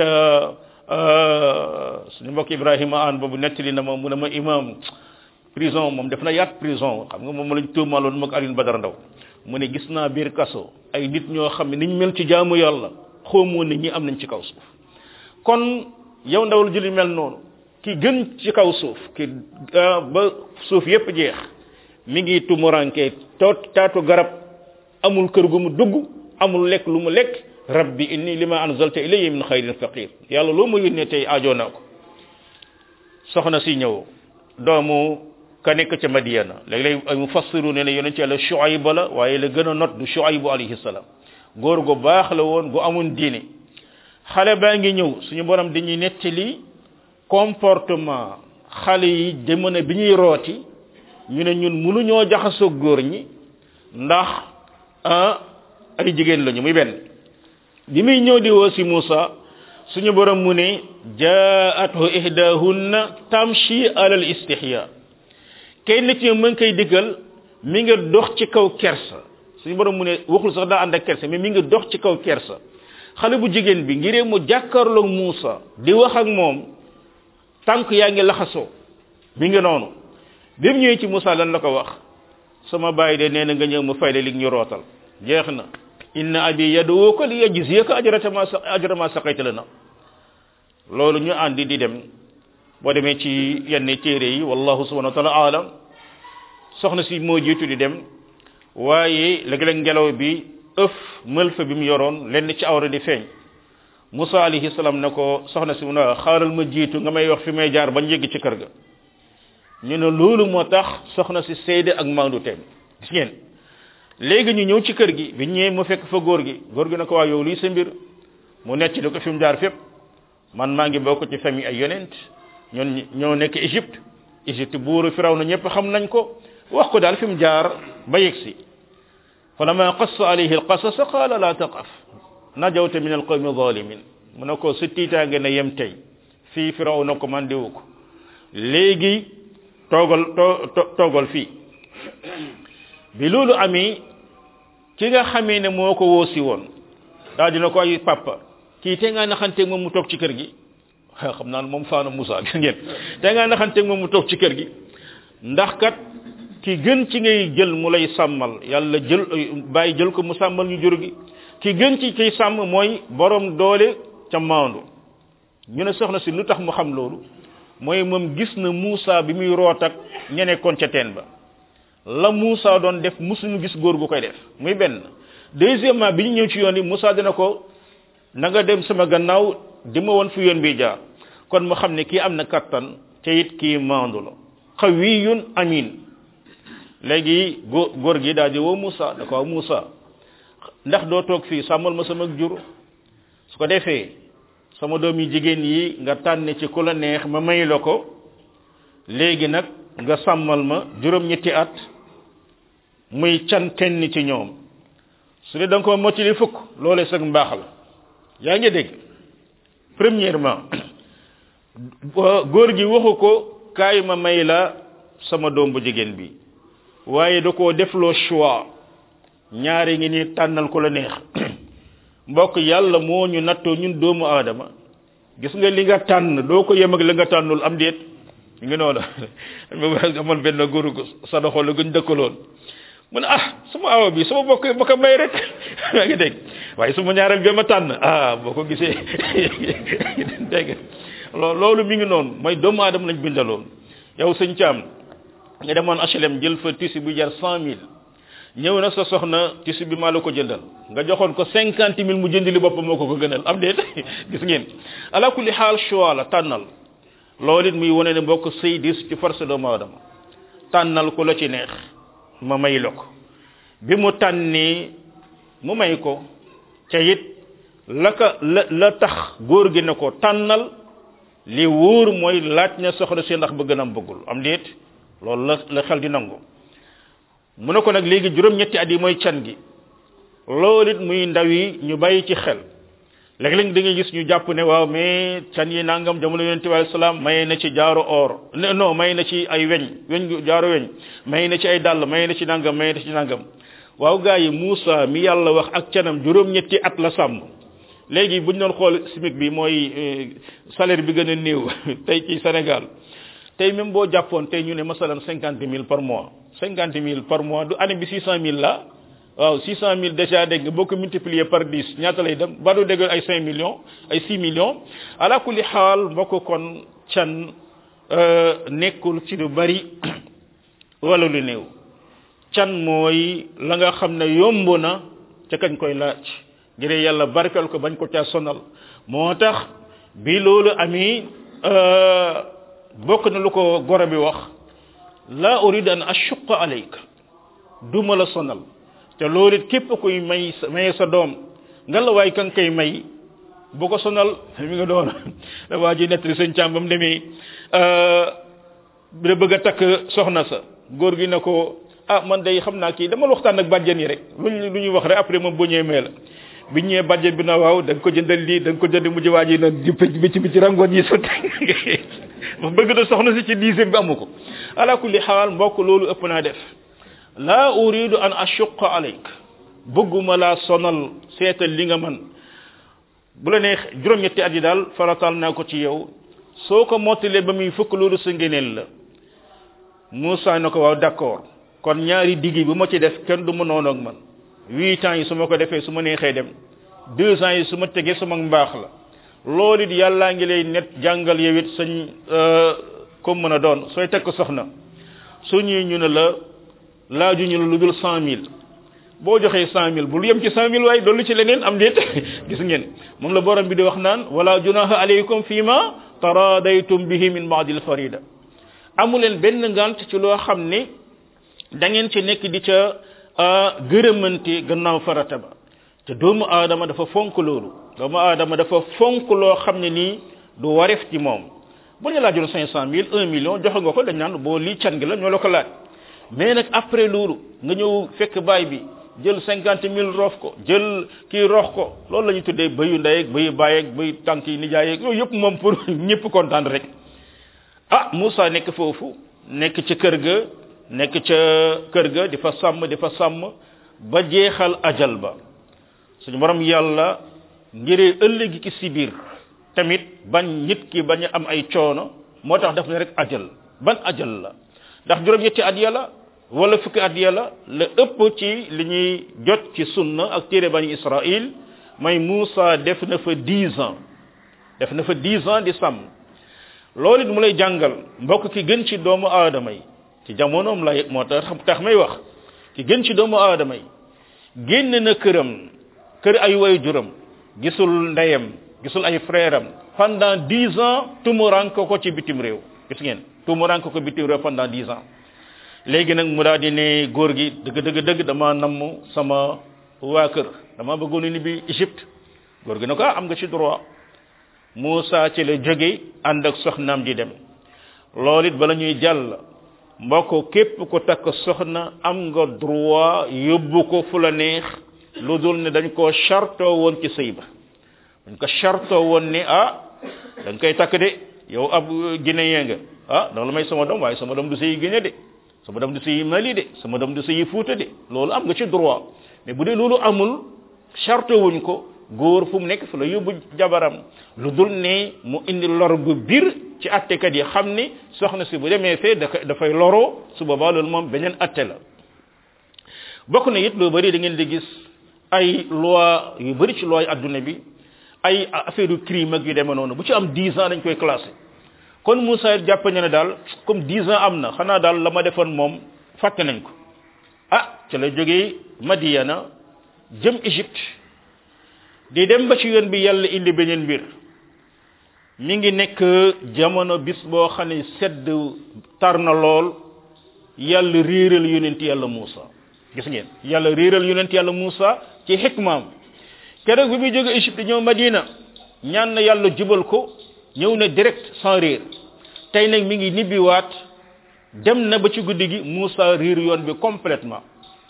suñu mbokk Ibrahima aan boobu nettali na ma mu ne ma imam prison moom def na yaat prison xam nga moom lañ tuumaaloon moog Alioune Badara Ndaw mu ne gis naa biir kaso ay nit ñoo xam ne niñ mel ci jaamu yàlla xoomoo ne ñi am nañ ci kaw suuf kon yow ndawul julli mel noonu ki gën ci kaw suuf ki ba suuf yépp jeex mi ngi tumuranke toot taatu garab amul kër gu mu dugg amul lekk lu mu lekk rabbi inni lima anzalta ilayya min xayrin faqir yàlla loo ma yónnee tey aajoo naa ko soxna si ñëw doomu ka nekk ca Madiana léeg-léeg ay mufassiru ne ne yonent yàlla Shuayb la waaye la gën a not du Shuayb alayhi salaam góor gu baax la woon gu amoon diine xale baa ngi ñëw suñu borom dañuy nettali comportement xale yi jamono bi ñuy rooti ñu ne ñun mënuñoo jaxasoo góor ñi ndax ah ay jigéen lañu muy benn bi muy ñëw di woo si Moussa suñu borom mu ne jaathu ihdahunna tamshi alal istihya kenn ci ñoom mu ngi koy diggal mi ngi dox ci kaw kersa suñu borom mu ne waxul sax daa ànd ak kersa mais mi ngi dox ci kaw kersa xale bu jigéen bi ngiree mu jàkkaarloog Moussa di wax ak moom tànk yaa ngi laxasoo mi ngi noonu bi mu ñëwee ci Moussa lan la ko wax sama bàyyi de nee na nga ñëw mu fay la li ñu rootal jeex na inna abi yaduuka li yajziyaka ajrata ma sa ajra ma saqayta lana loolu ñu àndi di dem boo demee ci yenn téere yi wallahu subhanahu wa taala alam soxna si moo jiitu di dem waaye léeg-léeg ngelaw bi ëf mëlfa bi mu yoroon lenn ci awra di feeñ Musa alayhi salaam ne ko soxna si mu ne xaaral ma jiitu nga may wax fi may jaar bañ yegg ci kër ga ñu ne loolu moo tax soxna si seede ak maandu teem gis ngeen léegi ñu ñëw ci kër gi bi ñëwee mu fekk fa góor gi góor gi ne ko waa yow lii sa mbir mu necc di ko fi mu jaar fépp man maa ngi bokk ci famille ay yonent ñun ñoo nekk Égypte Égypte buuru firaw na ñëpp xam nañ ko wax ko daal fi mu jaar ba yegg si falama qassa alayhi alqasas qala la taqaf najawta min alqawmi zalimin mu ne ko sa tiitaange na yem tey fii firaw na ko man diwu ko léegi toogal toogal fii bi loolu amee ki nga xamee ne moo ko woosi woon daal dina ko ay papa kii te ngaa naxanteeg moom mu toog ci kër gi xam naa moom faana Moussa gis ngeen te ngaa naxanteeg moom mu toog ci kër gi ndax kat ki gën ci ngay jël mu lay sàmmal yàlla jël bàyyi jël ko mu sàmmal ñu jur gi ki gën ci kiy sàmm mooy borom doole ca maandu ñu ne soxna si lu tax mu xam loolu mooy moom gis na Moussa bi muy root ak ña nekkoon ca teen ba la Moussa doon def musuñu gis góor gu koy def muy benn deuxièmement bi ñu ñëw ci yoon yi Moussa dina ko na nga dem sama gannaaw di ma woon fi yoon bi jaar kon mu xam ne kii am na kattan te it kii maandu la xawiyun amin léegi góor góor gi daal di woo Moussa da ko waaw Moussa ndax doo toog fii sàmmal ma sama jur su ko defee sama doom yi jigéen yi nga tànn ci ku la neex ma may la ko léegi nag nga sàmmal ma juróom-ñetti at muy can kenn ci ñoom su dee da nga ko mottali fukk loolee sag mbaax la yaa ngi dégg premièrement góor gi waxu ko kaay ma may la sama doom bu jigéen bi waaye da koo defloo choix ñaari ngi ni tànnal ko la neex mbokk yàlla moo ñu nattoo ñun doomu aadama gis nga li nga tànn doo ko yem ak la nga tànnul am déet ngi noonu amoon benn góor sa doxo la gën dëkkaloon mu ne ah sama awa bi sama bokk ba ko may rek yaa ngi dégg waaye suma ñaareel bi ma tànn ah boo ko gisee dégg loolu loolu mi ngi noonu mooy doomu aadama lañ bindaloon yow sëñ Thiam nga demoon HLM jël fa tissu bu jar cent mille ñëw na sa soxna tissu bi maa la ko jëndal nga joxoon ko cinquante mille mu jënd li boppam moo ko ko gënal am déet gis ngeen ala kulli xaal choix la tànnal loolu it muy wane ne mbokk sëy dis ci force doomu aadama tànnal ku la ci neex ma may la ko bi mu tànnee mu may ko ca it la ka la la tax góor gi ne ko tànnal li wóor mooy laaj na soxna si ndax bëgg na am bëggul am déet loolu la la xel di nangu mu ne ko nag léegi juróom-ñetti at yi mooy can gi loolu it muy ndaw yi ñu bàyyi ci xel léeg-léeg da ngay gis ñu jàpp ne waaw mais can yi nangam jamono yonente bi alayhi salaam maye na ci jaaro or non may na ci ay weñ weñ jaaro weñ may na ci ay dàll may na ci nangam may na ci nangam waaw gaa yi Moussa mi yàlla wax ak canam juróom-ñetti at la sàmm léegi bu ñu doon xool SMIC bi mooy salaire bi gën a néew tey ci Sénégal tey même boo jàppoon tey ñu ne masalan cinquante mille par mois cinquante mille par mois du année bi six cent mille la waaw six cent mille déjà dégg nga boo ko multiplier par dix ñaata lay dem ba du dégg ay cinq millions ay six millions ala kulli xaal mbokk kon can nekkul ci lu bari wala lu néew can mooy la nga xam ne yomb na ca kañ koy laaj ngir yàlla barkal ko bañ ko caa sonal moo tax bi loolu ami bokk na lu ko goro bi wax la urid an ashuqa alayka duma la sonal te loolu it képp kuy may maye sa doom nga la waay kan koy may bu ko sonal mi nga doon da waa ji nettali sëñ càmm ba mu demee da bëgg a takk soxna sa góor gi ne ko ah man day xam naa kii dama waxtaan ak bàjjen yi rek luñ lu ñuy wax rek après moom bu ñëwee mee la bi ñëwee bàjjen bi na waaw da nga ko jëndal lii da nga ko jënd mujj waa ji na di bi ci bi ci rangoon yi sotti wax bëgg na soxna si ci dixième bi amu ko ala kulli xaal mbokk loolu ëpp naa def la uridu an ashuqa alayk bëgguma laa sonal seetal li nga man bu la neex juróom-ñetti at yi daal faratal naa ko ci yow soo ko mottalee ba muy fukk loolu sa ngeneel la Moussa na ko waaw d'accord kon ñaari diggi bu ma ci def kenn du ma noonu ak man huit ans yi su ma ko defee su ma neexee dem deux ans yi su ma tegee sama mbaax la loolu it yàllaa ngi lay net jàngal yow it sañ comme mën a doon sooy teg ko soxna su ñuy ñu ne la laaju ñu la lu dul cent mille boo joxee cent mille bul yem ci cent mille waaye dollu ci leneen am déet gis ngeen moom la borom bi di wax naan wala junaha alaykum fi ma taradaytum bihi min baadil farida amu leen benn ngant ci loo xam ne da ngeen ci nekk di ca gërëmante gannaaw farata ba te doomu aadama dafa fonk loolu doomu aadama dafa fonk loo xam ne nii du waref ci moom bu ñu laajoon cinq cent mille un million joxe nga ko dañ naan boo lii can gi la ñoo la ko laaj mais nag après loolu nga ñëw fekk baay bi jël cinquante mille roof ko jël kii rox ko loolu la ñuy tuddee bëyu ndey ak bëyu baay ak bëyu tànk yi nijaay ak yooyu yëpp moom pour ñëpp kontaan rek ah Moussa nekk foofu nekk ci kër ga nekk ca kër ga di fa sàmm di fa sàmm ba jeexal ajal ba suñu borom yàlla ngiree ëllëgi ki si biir tamit bañ nit ki bañ a am ay coono moo tax daf ne rek ajal ban ajal la ndax juróom-ñetti at yàlla wala fukki at yàlla la ëpp ci li ñuy jot ci sunna ak téere bani Israël may Moussa def na fa dix ans def na fa dix ans di sàmm loolu it mu lay jàngal mbokk ki gën ci doomu aadama yi ci jamonoom lay moo tax tax may wax ki gën ci doomu aadama yi génn na këram kër ay way juram gisul ndeyam gisul ay frère am pendant dix ans tumurank ko ci bitim réew gis ngeen tumurank ko bitim réew pendant dix ans léegi nag mu daal di ne góor gi dëgg dëgg dëgg dama namm sama waa kër dama bëggoon ni bi Égypte góor gi ne ko am nga ci droit Moussa ci la jóge ànd ak soxnaam di dem loolu it bala ñuy jàll mbokk képp ko takk soxna am nga droit yóbbu ko fu la neex lu dul ne dañ koo chartoo woon ci sëy ba dañ ko chartoo woon ne ah dañ koy takk de yow ab guinéen nga ah danga la may sama doom waaye sama doom du sëyi Guinée de sama doom du sëyi Mali de sama doom du sëyi Fuuta de loolu am nga ci droit mais bu dee loolu amul chartoo wuñ ko góor fu mu nekk fu la yóbbu jabaram lu dul ne mu indi lor gu biir ci attekat yi xam ni soxna si bu demee fee dafay loroo su boobaa loolu moom beneen atte la bokk na it lu bari da ngeen di gis ay loi yu bari ci loi adduna bi ay affaire yu crime ak yu demee noonu bu ci am 10 ans dañ koy classé kon Moussa jàpp na ne daal comme 10 ans am na xanaa daal la ma defoon moom fàtte nañ ko ah ca la jógee Madiana jëm Égypte di dem ba ci yoon bi yàlla indi beneen mbir mi ngi nekk jamono bis boo xam ne sedd tar na lool yàlla réeral yonent yàlla Moussa gis ngeen yàlla réeral yonent yàlla Moussa ci xikmaam keroog bi muy jóge Égypte ñëw Madina ñaan na yàlla jubal ko ñëw na direct sans réer tey nag mi ngi nibbiwaat dem na ba ci guddi gi Moussa réer yoon bi complètement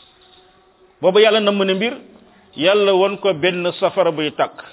booba yàlla na mën a mbir yàlla won ko benn safara buy tàkk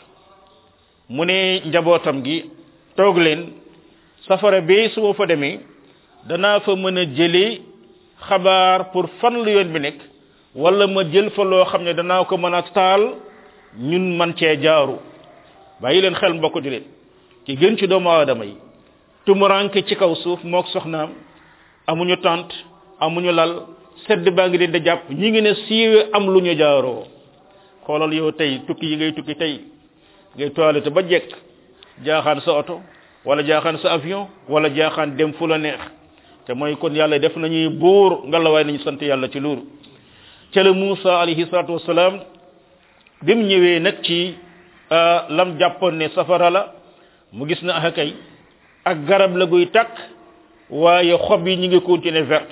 mu ne njabootam gi toog leen safara bi su ma fa demee danaa fa mën a jëlee xabaar pour fan lu yoon bi nekk wala ma jël fa loo xam ne danaa ko mën a taal ñun man cee jaaru bàyyi leen xel mbokk di leen ki gën ci doomu aadama yi tumuranke ci kaw suuf mook soxnaam amuñu tànt amuñu lal sedd baa ngi leen di jàpp ñi ngi ne siiwe am lu ñu jaaroo xoolal yow tey tukki yi ngay tukki tey ngay toilette ba jekk jaaxaan sa oto wala jaaxaan sa avion wala jaaxaan dem fu la neex te mooy kon yàlla def nañuy buur ngalawaay nañu sant yàlla ci loolu ca la Moussa alayhi salatu wasalaam bi mu ñëwee nag ci lam jàppoon ne safara la mu gis na ak kay ak garab la guy takk waaye xob yi ñu ngi continuer verte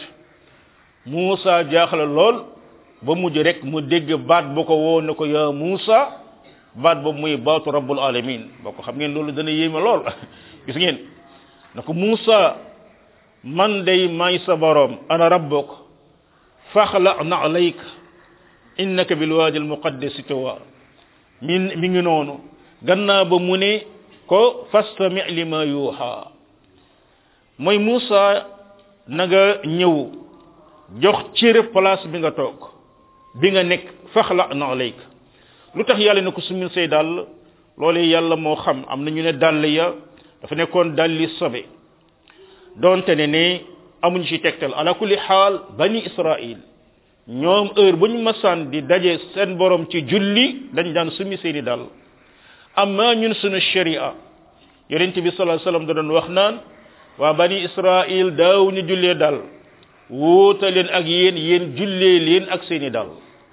Moussa jaaxle lool ba mujj rek mu dégg baat bu ko woo ne ko yaa Moussa baat boobu muy baatu rabbul alamin boo ko xam ngeen loolu dana yéeme lool gis ngeen na ko Moussa man day may sa borom ana rabbuk faxla na alayka innaka bil waadi al muqaddasi tuwa min mi ngi noonu gannaaw ba mu ne ko fastami lima yuuxa mooy Moussa na nga ñëw jox cër place bi nga toog bi nga nekk faxla na alayka lu tax yàlla ne ko sumil say dàll loolu yàlla moo xam am na ñu ne dàll ya dafa nekkoon dàlli sobe donte ne ne amuñ ci tegtal ala kulli xaal bani israil ñoom heure bu ñu masaan di daje seen borom ci julli dañ daan sumi seeni dàll amma ñun sunu sharia yonent bi sallallahu alayhi wasallam da doon wax naan waa bani israil daaw ñu jullee dal wuuta leen ak yéen yéen jullee leen ak seeni dal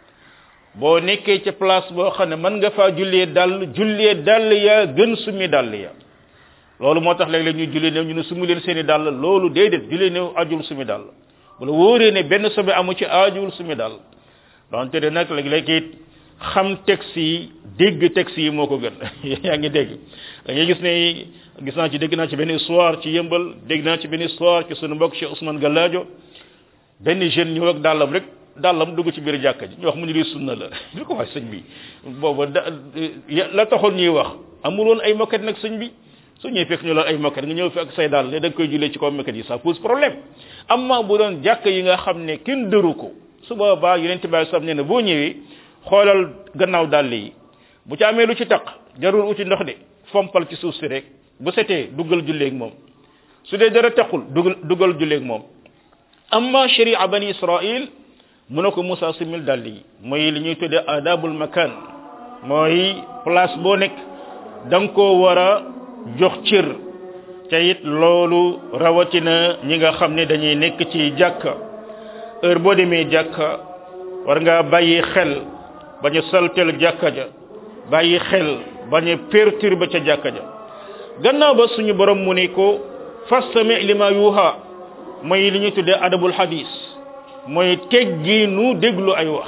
boo nekkee ca place boo xam ne mën nga faa jullee dal jullee dal ya gën sumi dal ya loolu moo tax léeg-léeg ñu jullee néew ñu ne sumi leen seeni dal loolu déedéet jullee néew ajul sumi dal bu la wóoree ne benn sobe amu ci ajuwul sumi dal donte de nag léeg-léeg it xam texte yi dégg texte yi moo ko gën yaa ngi dégg da ngay gis ne gis naa ci dégg naa ci benn histoire ci yëmbal dégg naa ci benn histoire ci sunu mbokk Cheikh Ousmane Gallaajo benn jeune ñëw ak dàllam rek dàllam dugg ci biir jàkka ji ñu wax mu ni lii sunna la ñu ko wax sëñ bi booba da la taxoon ñuy wax amul woon ay moquette nag sëñ bi su ñëwee fekk ñu la ay moquette nga ñëw fi ak say dàll ne da nga koy jullee ci kaw moquette yi ça pose problème amma bu doon jàkk yi nga xam ne kenn dëru ko su boobaa yeneen tibaay sam nee na boo ñëwee xoolal gannaaw dàll yi bu ci amee lu ci taq jarul uti ndox de fompal ci suuf si rek bu setee duggal julleeg moom su dee dara taqul dugal duggal julleeg moom amma sharia bani israil mu ne ko Moussa simil dàll yi mooy li ñuy tuddee adabul makan mooy place boo nekk da nga koo war a jox cër te it loolu rawatina ñi nga xam ne dañuy nekk ci jàkka heure boo demee jàkka war ngaa bàyyi xel bañ a saltel jàkka ja bàyyi xel bañ a perturber ca jàkka ja gannaaw ba suñu borom mu ne ko fastami lima yuha mooy li ñuy tuddee adabul hadis mooy teggi nu déglu ay wax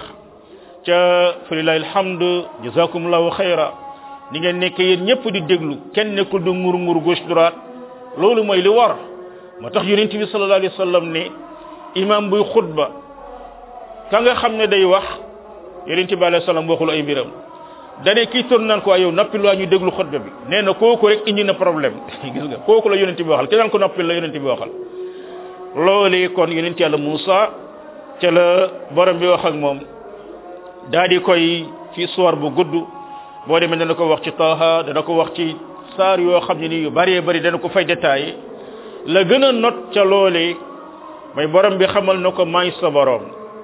ca falilahi alhamdu jazakumullahu xayra ni ngeen nekk yéen ñëpp di déglu kenn nekkul du ngur ngur gauche droite loolu mooy li war moo tax yonent bi sallallahu alayhi wa sallam ne imam buy xutba ka nga xam ne day wax yonent bi alayhi salaam waxul ay mbiram dane kii toon naan ko ay yow noppil waa ñu déglu xutba bi nee na kooku rek indi na problème gis nga kooku la yonent bi waxal ki naan ko noppil la yonent bi waxal loolee kon yonent yàlla Moussa ca la borom bi wax ak moom daa di koy ci histoire bu gudd boo demee dana ko wax ci Taha dana ko wax ci saar yoo xam ne ni yu bëree bëri dana ko fay détaillé la gën a not ca loolee mooy borom bi xamal na ko may sa borom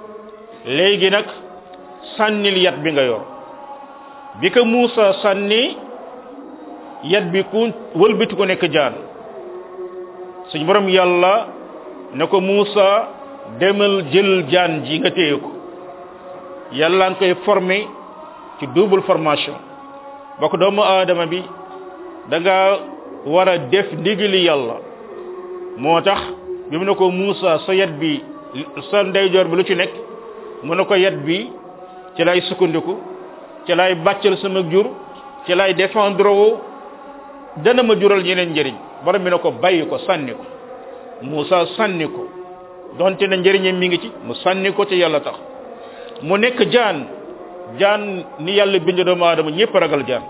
léegi nag sànnil yat bi nga yor bi ko Moussa sànni yat bi ku wëlbati ko nekk jaan suñ borom yàlla ne ko Moussa demal jël jaan ji nga téye ko yàlla nga koy formé ci double formation bokk doomu aadama bi da nga war a def ndigali yàlla moo tax bi mu ne ko Moussa sa yat bi sa ndeyjoor bi lu ci nekk mu ne ko yat bi ci lay sukkandiku ci lay bàccal sama jur ci lay défendre woo dana ma jural ñeneen njëriñ borom bi ne ko bàyyi ko sànni ko Moussa sànni ko donte na njëriñam mi ngi ci mu sànni ko ci yàlla tax mu nekk jaan jaan ni yàlla bind doomu aadama ñëpp ragal jaan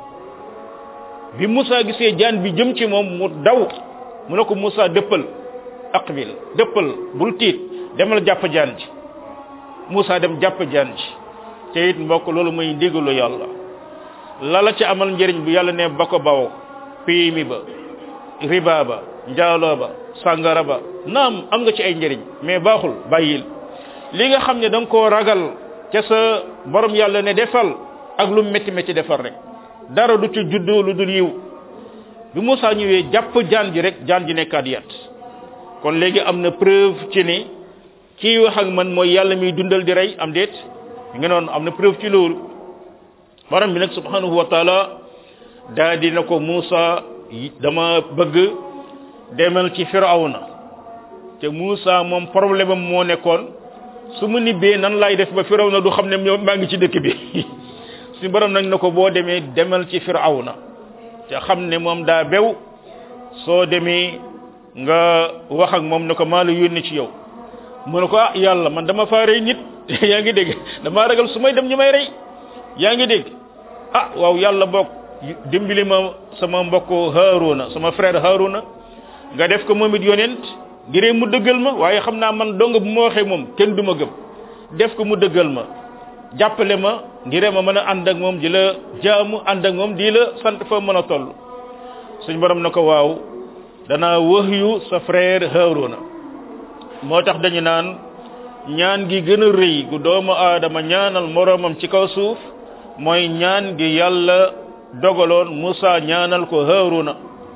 bi Moussa gisee jaan bi jëm ci moom mu daw mu ne ko Moussa dëppal aqbil dëppal bul tiit demal jàpp jaan ji Moussa dem jàpp jaan ji te it mbokk loolu mooy ndigalu yàlla la la ci amal njëriñ bu yàlla ne ba ko bawo péemi ba riba ba njaaloo ba sàngara ba naam am nga ci ay njëriñ mais baaxul bàyyil li nga xam ne da nga koo ragal ca sa borom yàlla ne defal ak lu métti métti defal rek dara du ci juddoo lu dul yiw bi Moussa ñëwee jàpp jaan ji rek jaan ji nekkaat yat kon léegi am na preuve ci ni kii wax ak man mooy yàlla miy dundal di rey am déet nga noonu am na preuve ci loolu borom bi nag subhanahu wa taala daa dina ko Moussa dama bëgg demal ci firawna te Moussa moom problème am moo nekkoon su mu nibbee nan laay def ba firawna du xam ne maa ngi ci dëkk bi si borom nag na ko boo demee demal ci firawna te xam ne moom daa bew soo demee nga wax ak moom ne ko maa la yónni ci yow mu ne ko ah yàlla man dama faa rey nit yaa ngi dégg damaa ragal su may dem ñu may rey yaa ngi dégg ah waaw yàlla bokk dimbali ma sama mbokk Haruna sama frère Haruna nga def ko moom it yonent ngir mu dëggal ma waaye xam naa man dong bu ma waxee moom kenn du ma gëm def ko mu dëggal ma jàppale ma ngir ma mën a ànd ak moom di la jaamu ànd ak moom di la sant fa mën a toll suñ borom na ko waaw danaa wax yu sa frère Haruna moo tax dañu naan ñaan gi gën a rëy gu doomu aadama ñaanal moroomam ci kaw suuf mooy ñaan gi yàlla dogaloon Musa ñaanal ko Haaruna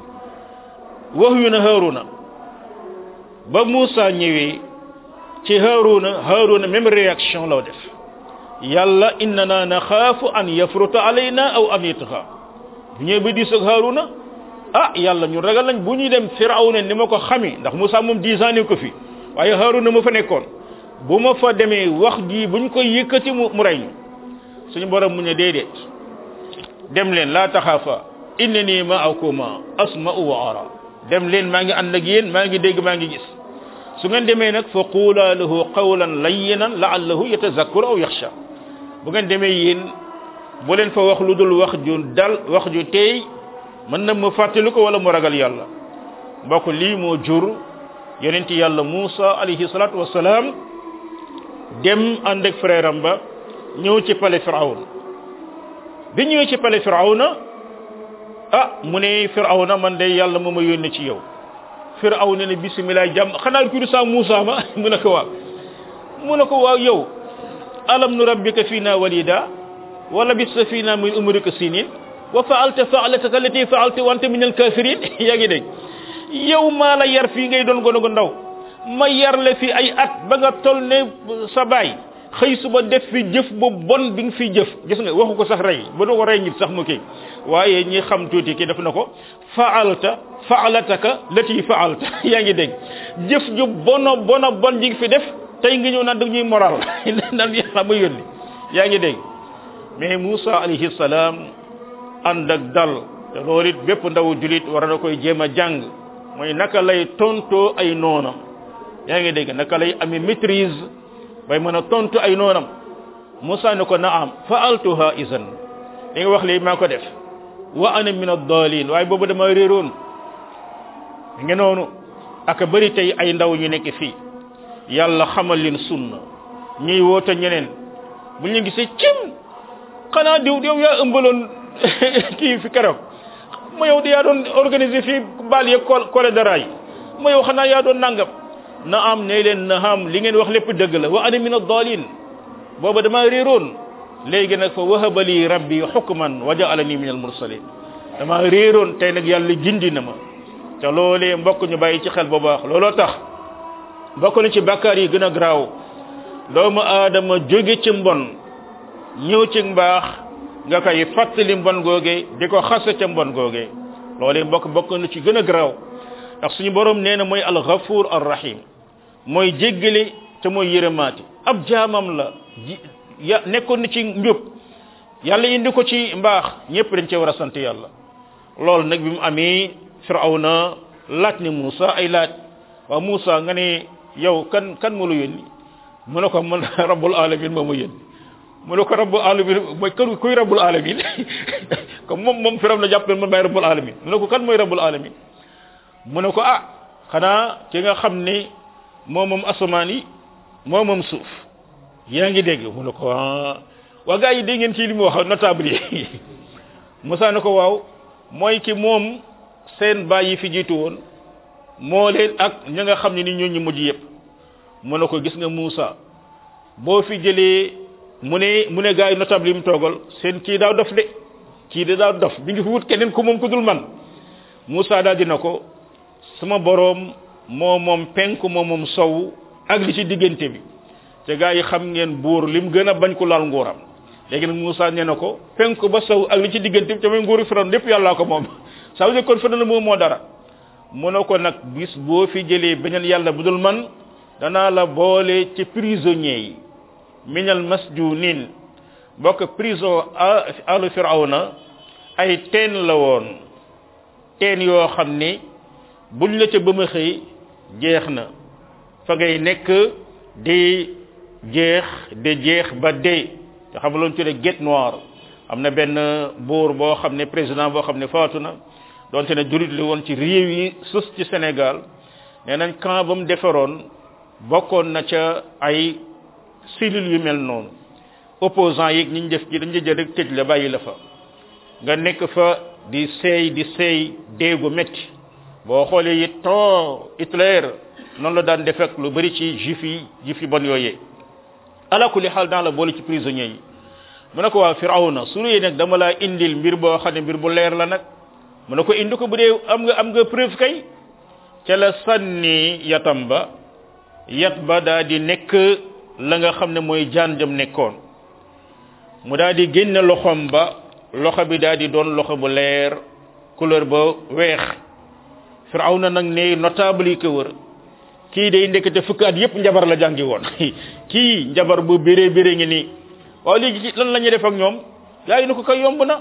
wax yu na Haaruna ba Musa ñëwee ci Haaruna Haaruna même réaction la def yàlla innana naxaafu an yafruta alayna aw an yatgha bu ñëwee ba diis ak Haaruna ah yàlla ñu ragal nañ bu ñuy dem Firawna ni ma ko xami ndax Musa moom dix ans ne ko fi waaye Haaruna ma fa nekkoon bu ma fa demee wax ji buñ ko yëkkati mu mu rey ñu suñu borom mu ne déedéet dem leen laa taxaafa innani ma'akuma asma'u wa ara dem leen maa ngi ànd ak yéen maa ngi dégg maa ngi gis su ngeen demee nag fa quula lahu qawlan layyinan la'allahu yatazakkaru aw yaxsha bu ngeen demee yéen bu leen fa wax lu dul wax ju dal wax ju teey mën na mu fàttali ko wala mu ragal yàlla mbokk lii moo jur yonent yàlla Muusa alayhi salaatu wassalaam dem ànd ak frère am ba ñëw ci pale Firawna bi ñëwee ci pale Firawna ah mu ne Firawna man de yàlla moo ma yónni ci yow Firawna ne bisimilah jàmm xanaa ku du saa Muusa ma mu ne ko waaw mu ne ko waaw yow alam nu rabbika fiina walida wa labista fiina min umrika sinin wa faalta faalataka allati faalta wa anta min alkafirin yaa ngi dégg yow maa la yar fii ngay doon gone gu ndaw ma yar la fi ay at ba nga tol ne sa baay xëy suba def fi jëf bu bon bi nga fi jëf gis nga waxu ko sax rey ba doo ko rey nit sax mu kii waaye ñi xam tuuti kii def na ko faalta faalataka lati faalta yaa ngi dégg jëf ju bono bono bon ji nga fi def tey nga ñëw naan da ñuy moral naan yàlla ma yónni yaa ngi dégg mais Moussa alayhi salaam ànd ak dal te loolu it bépp ndawu julit war na koy jéem a jàng mooy naka lay tontoo ay noonam yaa ngi dégg naka lay amee maîtrise bay mën a tontu ay noonam Moussa ne ko naam faaltuha isan li nga wax lii maa ko def wa ana min ad-daalin waaye boobu dama réeroon nga noonu aka bëri tey ay ndaw ñu nekk fii yàlla xamal leen sunna ñuy woote ñeneen bu ñu gisee cim xanaa diw yow yaa ëmbaloon kii fi keroog ma yow di yaa doon organiser fii baal yeeg kole dara yi ma yow xanaa yaa doon nangam na am ne leen na am li ngeen wax lépp dëgg la wa ana min ad-daalin booba dama réeroon léegi nag fa wahaba li rabbi hukman wa ja'alani min al-mursalin dama réeroon tey nag yàlla jindi na ma te loolee mbokk ñu bàyyi ci xel bu baax looloo tax bokk na ci bàkkaar yi gën a garaaw doomu aadama jóge ci mbon ñëw ci mbaax nga koy fàttali mbon googe di ko xasa ca mbon googe loolee mbokk bokk na ci gën a garaaw ndax suñu borom nee na mooy al-Ghafuur ar-Rahim mooy jéggale te mooy yërëmaati ab jaamam la ya nekkoon na ci njub yàlla indi ko ci mbaax ñëpp dañ cee war a sant yàlla loolu nag bi mu amee Firawna laaj ne Moussa ay laaj waaw Moussa nga ne yow kan kan moo la yónni mu ne ko man rabbul alamin moo ma yónni mu ne ko rabbul alamin mooy kan kuy rabbul alamin comme moom moom Firawna jàpp man maay rabbul alamin mu ne ko kan mooy rabbul alamin mu ne ko ah xanaa ki nga xam ne moo moom asamaan yi moo moom suuf yaa ngi dégg mu ne ko ah waa gars yi dégg ngeen ci li mu wax notable yi Moussa ne ko waaw mooy ki moom seen baay yi fi jiitu woon moo leen ak ña nga xam ne ni ñoo ñu mujj yëpp mu ne ko gis nga Moussa boo fi jëlee mu ne mu ne gars yi notable yi mu toogal seen kii daaw dof de kii de daaw dof bi ngi fi wut keneen ku moom ku dul man Moussa daal dina ko sama boroom moo moom penk moo moom sow ak li ci diggante bi te gaa yi xam ngeen buur lim gën a bañ ko laal nguuram léegi nag Moussa nee na ko penk ba sow ak li ci diggante bi te mooy nguuru Firawna lépp yàllaa ko moom ça veut dire kon Firawna moom moo dara mu ne ko nag bis boo fi jëlee beneen yàlla bu dul man danaa la boole ci prisonniers yi minal masjunin bokk prison alu Firawna ay teen la woon teen yoo xam ni buñ la ca ba ma xëy jeex na fa ngay nekk di jeex de jeex ba dee te xam nga loolu tudde guet noir am na benn buur boo xam ne président boo xam ne faatu na donte ne jurit li woon ci réew yi sus ci Sénégal nee nañ camp ba mu defaroon bokkoon na ca ay cellules yu mel noonu opposants yi ñi ñu def ci dañu jël rek tëj la bàyyi la fa nga nekk fa di seey di seey déegu métti boo xoolee it ton Hitler noonu la daan def ak lu bëri ci juif yi juif yi bon yooyee ala kulli xaal dans la boole ci prisonniers yi mu ne ko waa firawna su dee nag dama laa indil mbir boo xam ne mbir bu leer la nag mu ne ko indi ko bu dee am nga am nga preuve kay ca la sànni yatam ba yat ba daa di nekk la nga xam ne mooy jaan jëm nekkoon mu daa di génne loxom ba loxo bi daa di doon loxo bu leer couleur ba weex firawna nag ne notable yi ko wër kii day ndekete fukk at yépp njabar la jàngi woon kii njabar bu béré béré ngi nii waaw léegi lan la ñuy def ak ñoom yaa ngi ne ko kay yomb na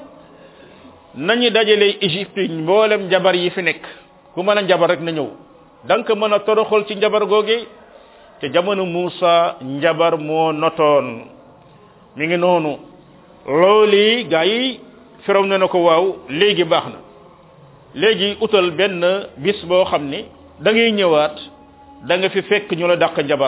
nañu dajale Égypte mboolem njabar yi fi nekk ku mën a njabar rek na ñëw da nga ko mën a toroxal ci njabar googe te jamono Muusa njabar moo notoon mi ngi noonu loolu gaa yi firaw ne na ko waaw léegi baax na léegi utal benn bis boo xam ni da ngay ñëwaat da nga fi fekk ñu la dàq njabar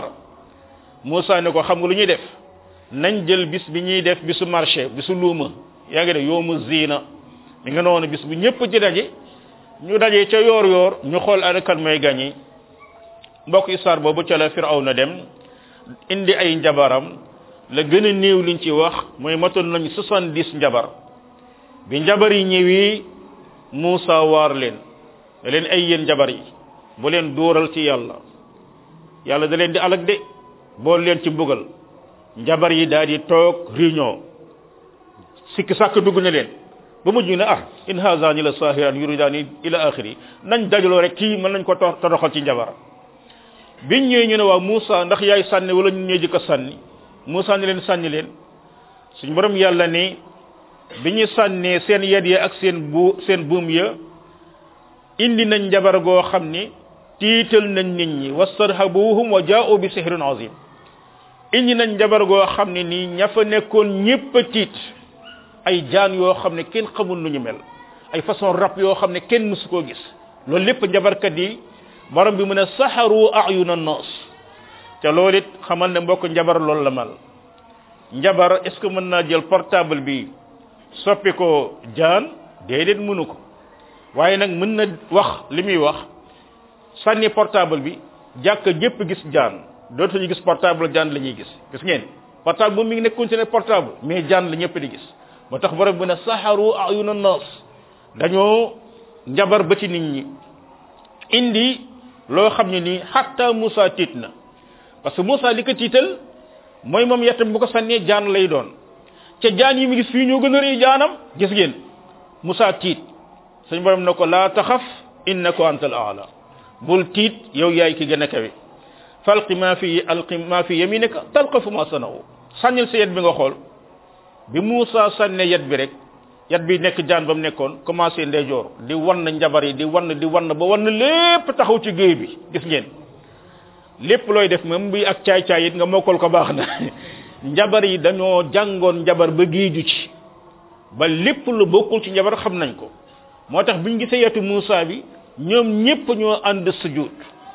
Muusa ne ko xam nga lu ñuy def nañ jël bis bi ñuy def bisu marché bisu luuma yaa ngi def yoomu ziina mi nga noonu bis bu ñëpp ci daje ñu daje ca yoor yoor ñu xool ana kan mooy gañi mbokk histoire boobu ca la Firawna dem indi ay njabaram la gën a néew liñ ci wax mooy matoon nañ soixante-dix njabar bi njabar yi ñëwee Muusa waar leen da leen ay yéen njabar yi bu leen dóoral ci yàlla yàlla da leen di alag de bool leen ci mbugal njabar yi daal di toog réunion sikki sàkk dugg na leen ba mujj ne ah in haazani la saahiran yuridani ila axiri nañ dajaloo rek kii mën nañ ko toroxal ci njabar biñ ñëwee ñu ne waa Moussa ndax yaay sànni wala ñu ñëw jëkk a sànni Moussa ni leen sànni leen suñ borom yàlla ni bi ñu sànnee seen yet ya ak seen bu seen buum ya indi nañ njabar goo xam ni tiital nañ nit ñi wastarhabuhum wa jaa'u bi sihrin azim indi nañ njabar goo xam ne nii ña fa nekkoon ñépp a tiit ay jaan yoo xam ne kenn xamul nu ñu mel ay façon rab yoo xam ne kenn mësu koo gis loolu lépp njabarkat yi borom bi mu ne saxaru ayuna noos te loolu it xamal ne mbokk njabar loolu la mal njabar est ce que mën naa jël portable bi soppi ko jaan déedéet mënu ko waaye nag mën na wax li muy wax sànni portable bi jàkk ñépp gis jaan dootuñu gis portable jaan la ñuy gis gis ngeen portable moom mi ngi nekkoon ci ne portable mais jaan la ñëpp di gis moo tax borom bi ne saxaru ayuna nas dañoo njabar ba ci nit ñi indi loo xam ne nii xatta Moussa tiit na parce que Moussa li ko tiital mooy moom yettam bu ko sànnee jaan lay doon ca jaan yi mu gis fii ñoo gën a rëy jaanam gis ngeen Moussa tiit suñ borom ne ko laa taxaf innaka antal aala bul tiit yow yaay ki gën a kawe falqi ma fi alqi ma fi yaminika talqafu ma sanaw sànnil sa yet bi nga xool bi Moussa sànne yet bi rek yet bi nekk jaan ba mu nekkoon commencé ndeyjoor di wan na njabar yi di wan di wan ba wan lépp taxaw ci géej bi gis ngeen lépp looy def même bi ak caay-caay it nga mokkal ko baax na njabar yi dañoo jàngoon njabar ba géeju ci ba lépp lu bokkul ci njabar xam nañ ko moo tax biñ gisee yetu Moussa bi ñoom ñépp ñoo ànd sujud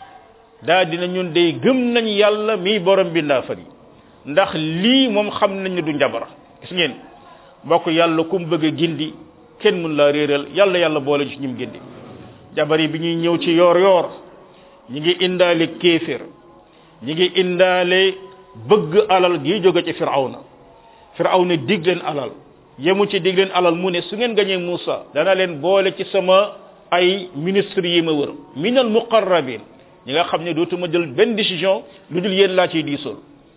daa dina ñun day gëm nañ yàlla mi borom bindaa fari ndax lii moom xam nañ ne du njabar gis ngeen mbokk yàlla kum bëgg a gindi kenn mun laa réeral yàlla yàlla boole ci ñim gindi jabar yi bi ñuy ñëw ci yoor yoor ñi ngi indaale kéefér ñi ngi indaale bëgg alal gi jóge ci firawna firawna dig leen alal yemu ci dig leen alal mu ne su ngeen gañee Moussa dana leen boole ci sama ay ministre yi ma wër minal muqarrabin ñi nga xam ne dootuma jël benn décision lu dul yéen laa ciy diisool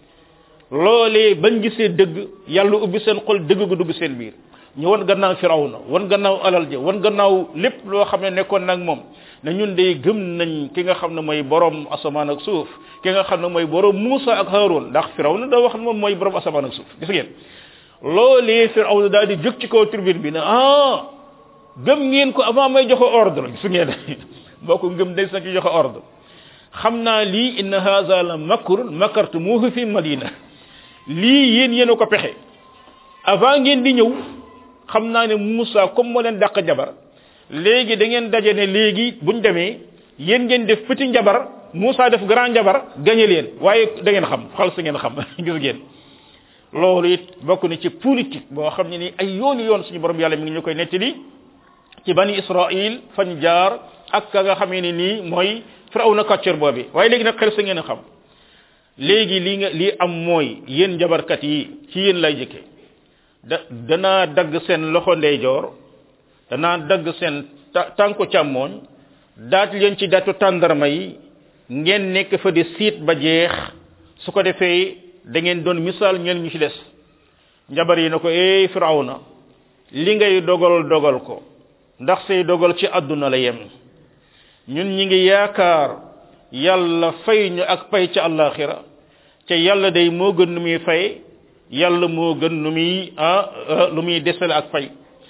loolee bañ gisee dëgg yàlla ubbi seen xol dëgg gu dugg seen biir ñu wan gannaaw firawna wan gannaaw alal ja wan gannaaw lépp loo xam ne nekkoon nag moom ne ñun day gëm nañ ki nga xam ne mooy borom asamaan ak suuf ki nga xam ne mooy borom Muusa ak Haroun ndax firawna da wax ne moom mooy borom asamaan ak suuf gis ngeen loolee firawna daal di jóg ci kaw tribune bi ne ah gëm ngeen ko avant may joxe ordre gis ngeen boo ko ngëm day sa ci joxe ordre xam naa lii inna haza la makrun makartumuhu fi madina lii yéen yéen a ko pexe avant ngeen di ñëw xam naa ne Moussa comme moo leen dàq jabar léegi da ngeen daje ne léegi buñ demee yéen ngeen def petit njabar Moussa def grand njabar gañe leen waaye da ngeen xam xal sa ngeen xam gis ngeen loolu it bokk na ci politique boo xam ne ni ay yooni yoon suñu borom yàlla mi ngi ñu koy nettali ci bani Israël fañ jaar ak ka nga xamee ne nii mooy firawna kàccor boobi waaye léegi nag xel sa ngeen a xam léegi li nga lii am mooy yéen njabarkat yi ci yéen lay jëkke da danaa dagg seen loxo ndeyjoor danaa dagg seen tànku càmmooñ daat leen ci datu tàndarma yi ngeen nekk fa di siit ba jeex su ko defee da ngeen doon misaal ñel ñu ci des njabar yi na ko eey firawna li ngay dogal dogal ko ndax say dogal ci àdduna la yem ñun ñi ngi yaakaar yàlla fay ñu ak pay ca àllaaxira ca yàlla day moo gën nu muy fay yàlla moo gën nu muy ah lu muy desale ak fay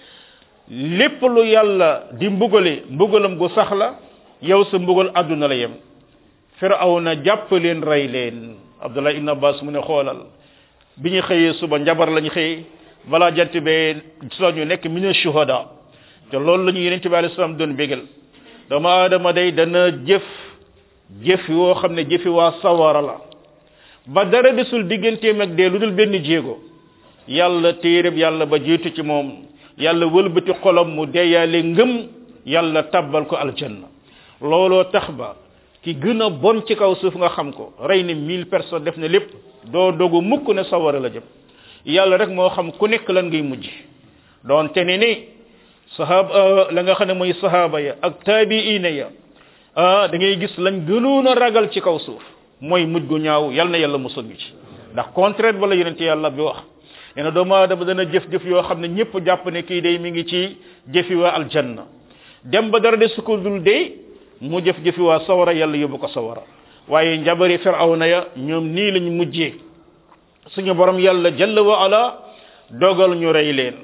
lépp lu yàlla di mbugale mbugalam gu sax la yow sa mbugal àdduna la yem firawna jàpp leen rey leen abdullah ibn abbas mu ne xoolal bi ñu xëyee suba njabar lañu xëy balaa jant bee soo ñu nekk mina shuhada te loolu la ñu yeneen bi alayhi salaam doon bégal doomu aadama day dana jëf jëf yoo xam ne jëfi waa sawara la ba dara desul digganteem ak dee lu dul benn jéego yàlla téereb yàlla ba jiitu ci moom yàlla wëlbati xolam mu deeyaale ngëm yàlla tabbal ko aljanna looloo tax ba ki gën a bon ci kaw suuf nga xam ko rey ne mille personnes def na lépp doo dogu mukk ne sawara la jëm yàlla rek moo xam ku nekk lan ngay mujj doon te ne ni sahaba la nga xam ne mooy sahaba ya ak taabiina ya ah da ngay gis lañ gënoon a ragal ci kaw suuf mooy mujj gu ñaaw yal na yàlla musal ñu ci ndax contraire bala yonent yàlla bi wax nee na doomu aadama dana jëf-jëf yoo xam ne ñëpp jàpp ne kii day mi ngi ci jëfi waa aljanna dem ba dara de sukkur dul dee mu jëf-jëfi waa sawara yàlla yóbbu ko sawara waaye njabari firawna ya ñoom nii lañ mujjee suñu borom yàlla jalla wa ala dogal ñu rey leen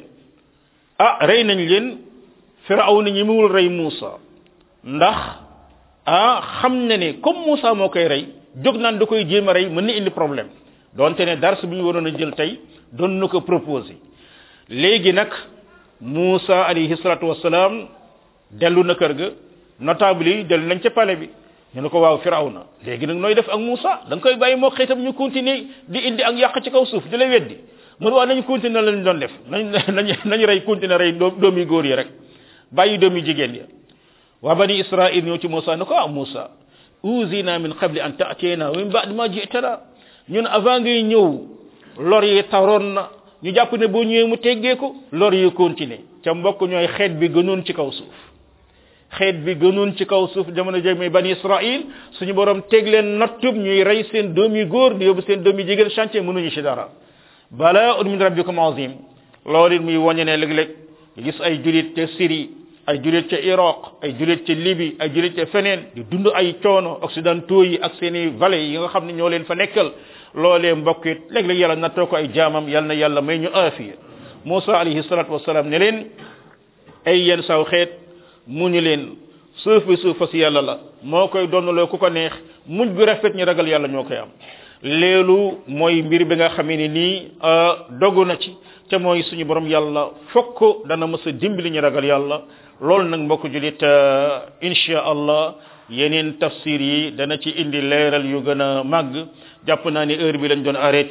ah rey nañ leen firawna ñi muwul rey Muusa ndax ah xam na ne comme Muusa moo koy rey jóg naan da koy jéem a rey mën na indi problème donte ne dars bi ñu waroon a jël tey doon na ko proposé léegi nag Muusa alayhi salatu wasalaam dellu na kër ga notable yi dellu nañ ca palais bi ñu ne ko waaw firawna léegi nag nooy def ak Muusa da nga koy bàyyi moo xëytam ñu continuer di indi ak yàq ci kaw suuf di la weddi mun waa nañu continuer lañ doon def nañ nañ nañu rey continuer rey doomi góor yi rek bàyyi doomi jigéen ya waa bani israil ñëw ci Muusa ne ko ah Muusa uzina min qabli an ta'tiyana wa min ba'di ma ji'tana ñun avant ngay ñëw lor yi taroon na ñu jàpp ne boo ñëwee mu teggee ko lor yi continuer ca mbokk ñooy xeet bi gënoon ci kaw suuf xeet bi gënoon ci kaw suuf jamono jëm muy bani israil suñu borom teg leen nattub ñuy rey seen doom yi góor di yóbbu seen doom yi jigéen chantier mënuñu ci dara bala min rabbikum azim loolu it muy wàññe ne léeg-léeg gis ay julit ca Syrie ay julit ca Irak ay julit ca Libye ay julit ca feneen di dund ay coono occidentaux yi ak seeni vallées yi nga xam ne ñoo leen fa nekkal loolee mbokk it léeg-léeg yàlla nattoo ko ay jaamam yàlla na yàlla may ñu aafiya Musa alayhi salatu wasalaam ne leen ay yenn saw xeet muñu leen suuf bi suuf fas yàlla la moo koy donnaloo ku ko neex muñ gu rafet ñi ragal yàlla ñoo koy am leelu mooy mbir bi nga xamee ne nii dogu na ci te mooy suñu borom yàlla fokk dana mës a dimbali ñu ragal yàlla loolu nag mbokk julit insha allah yeneen tafsir yi dana ci indi leeral yu gën a màgg jàpp naa ni heure bi lañ doon arrêté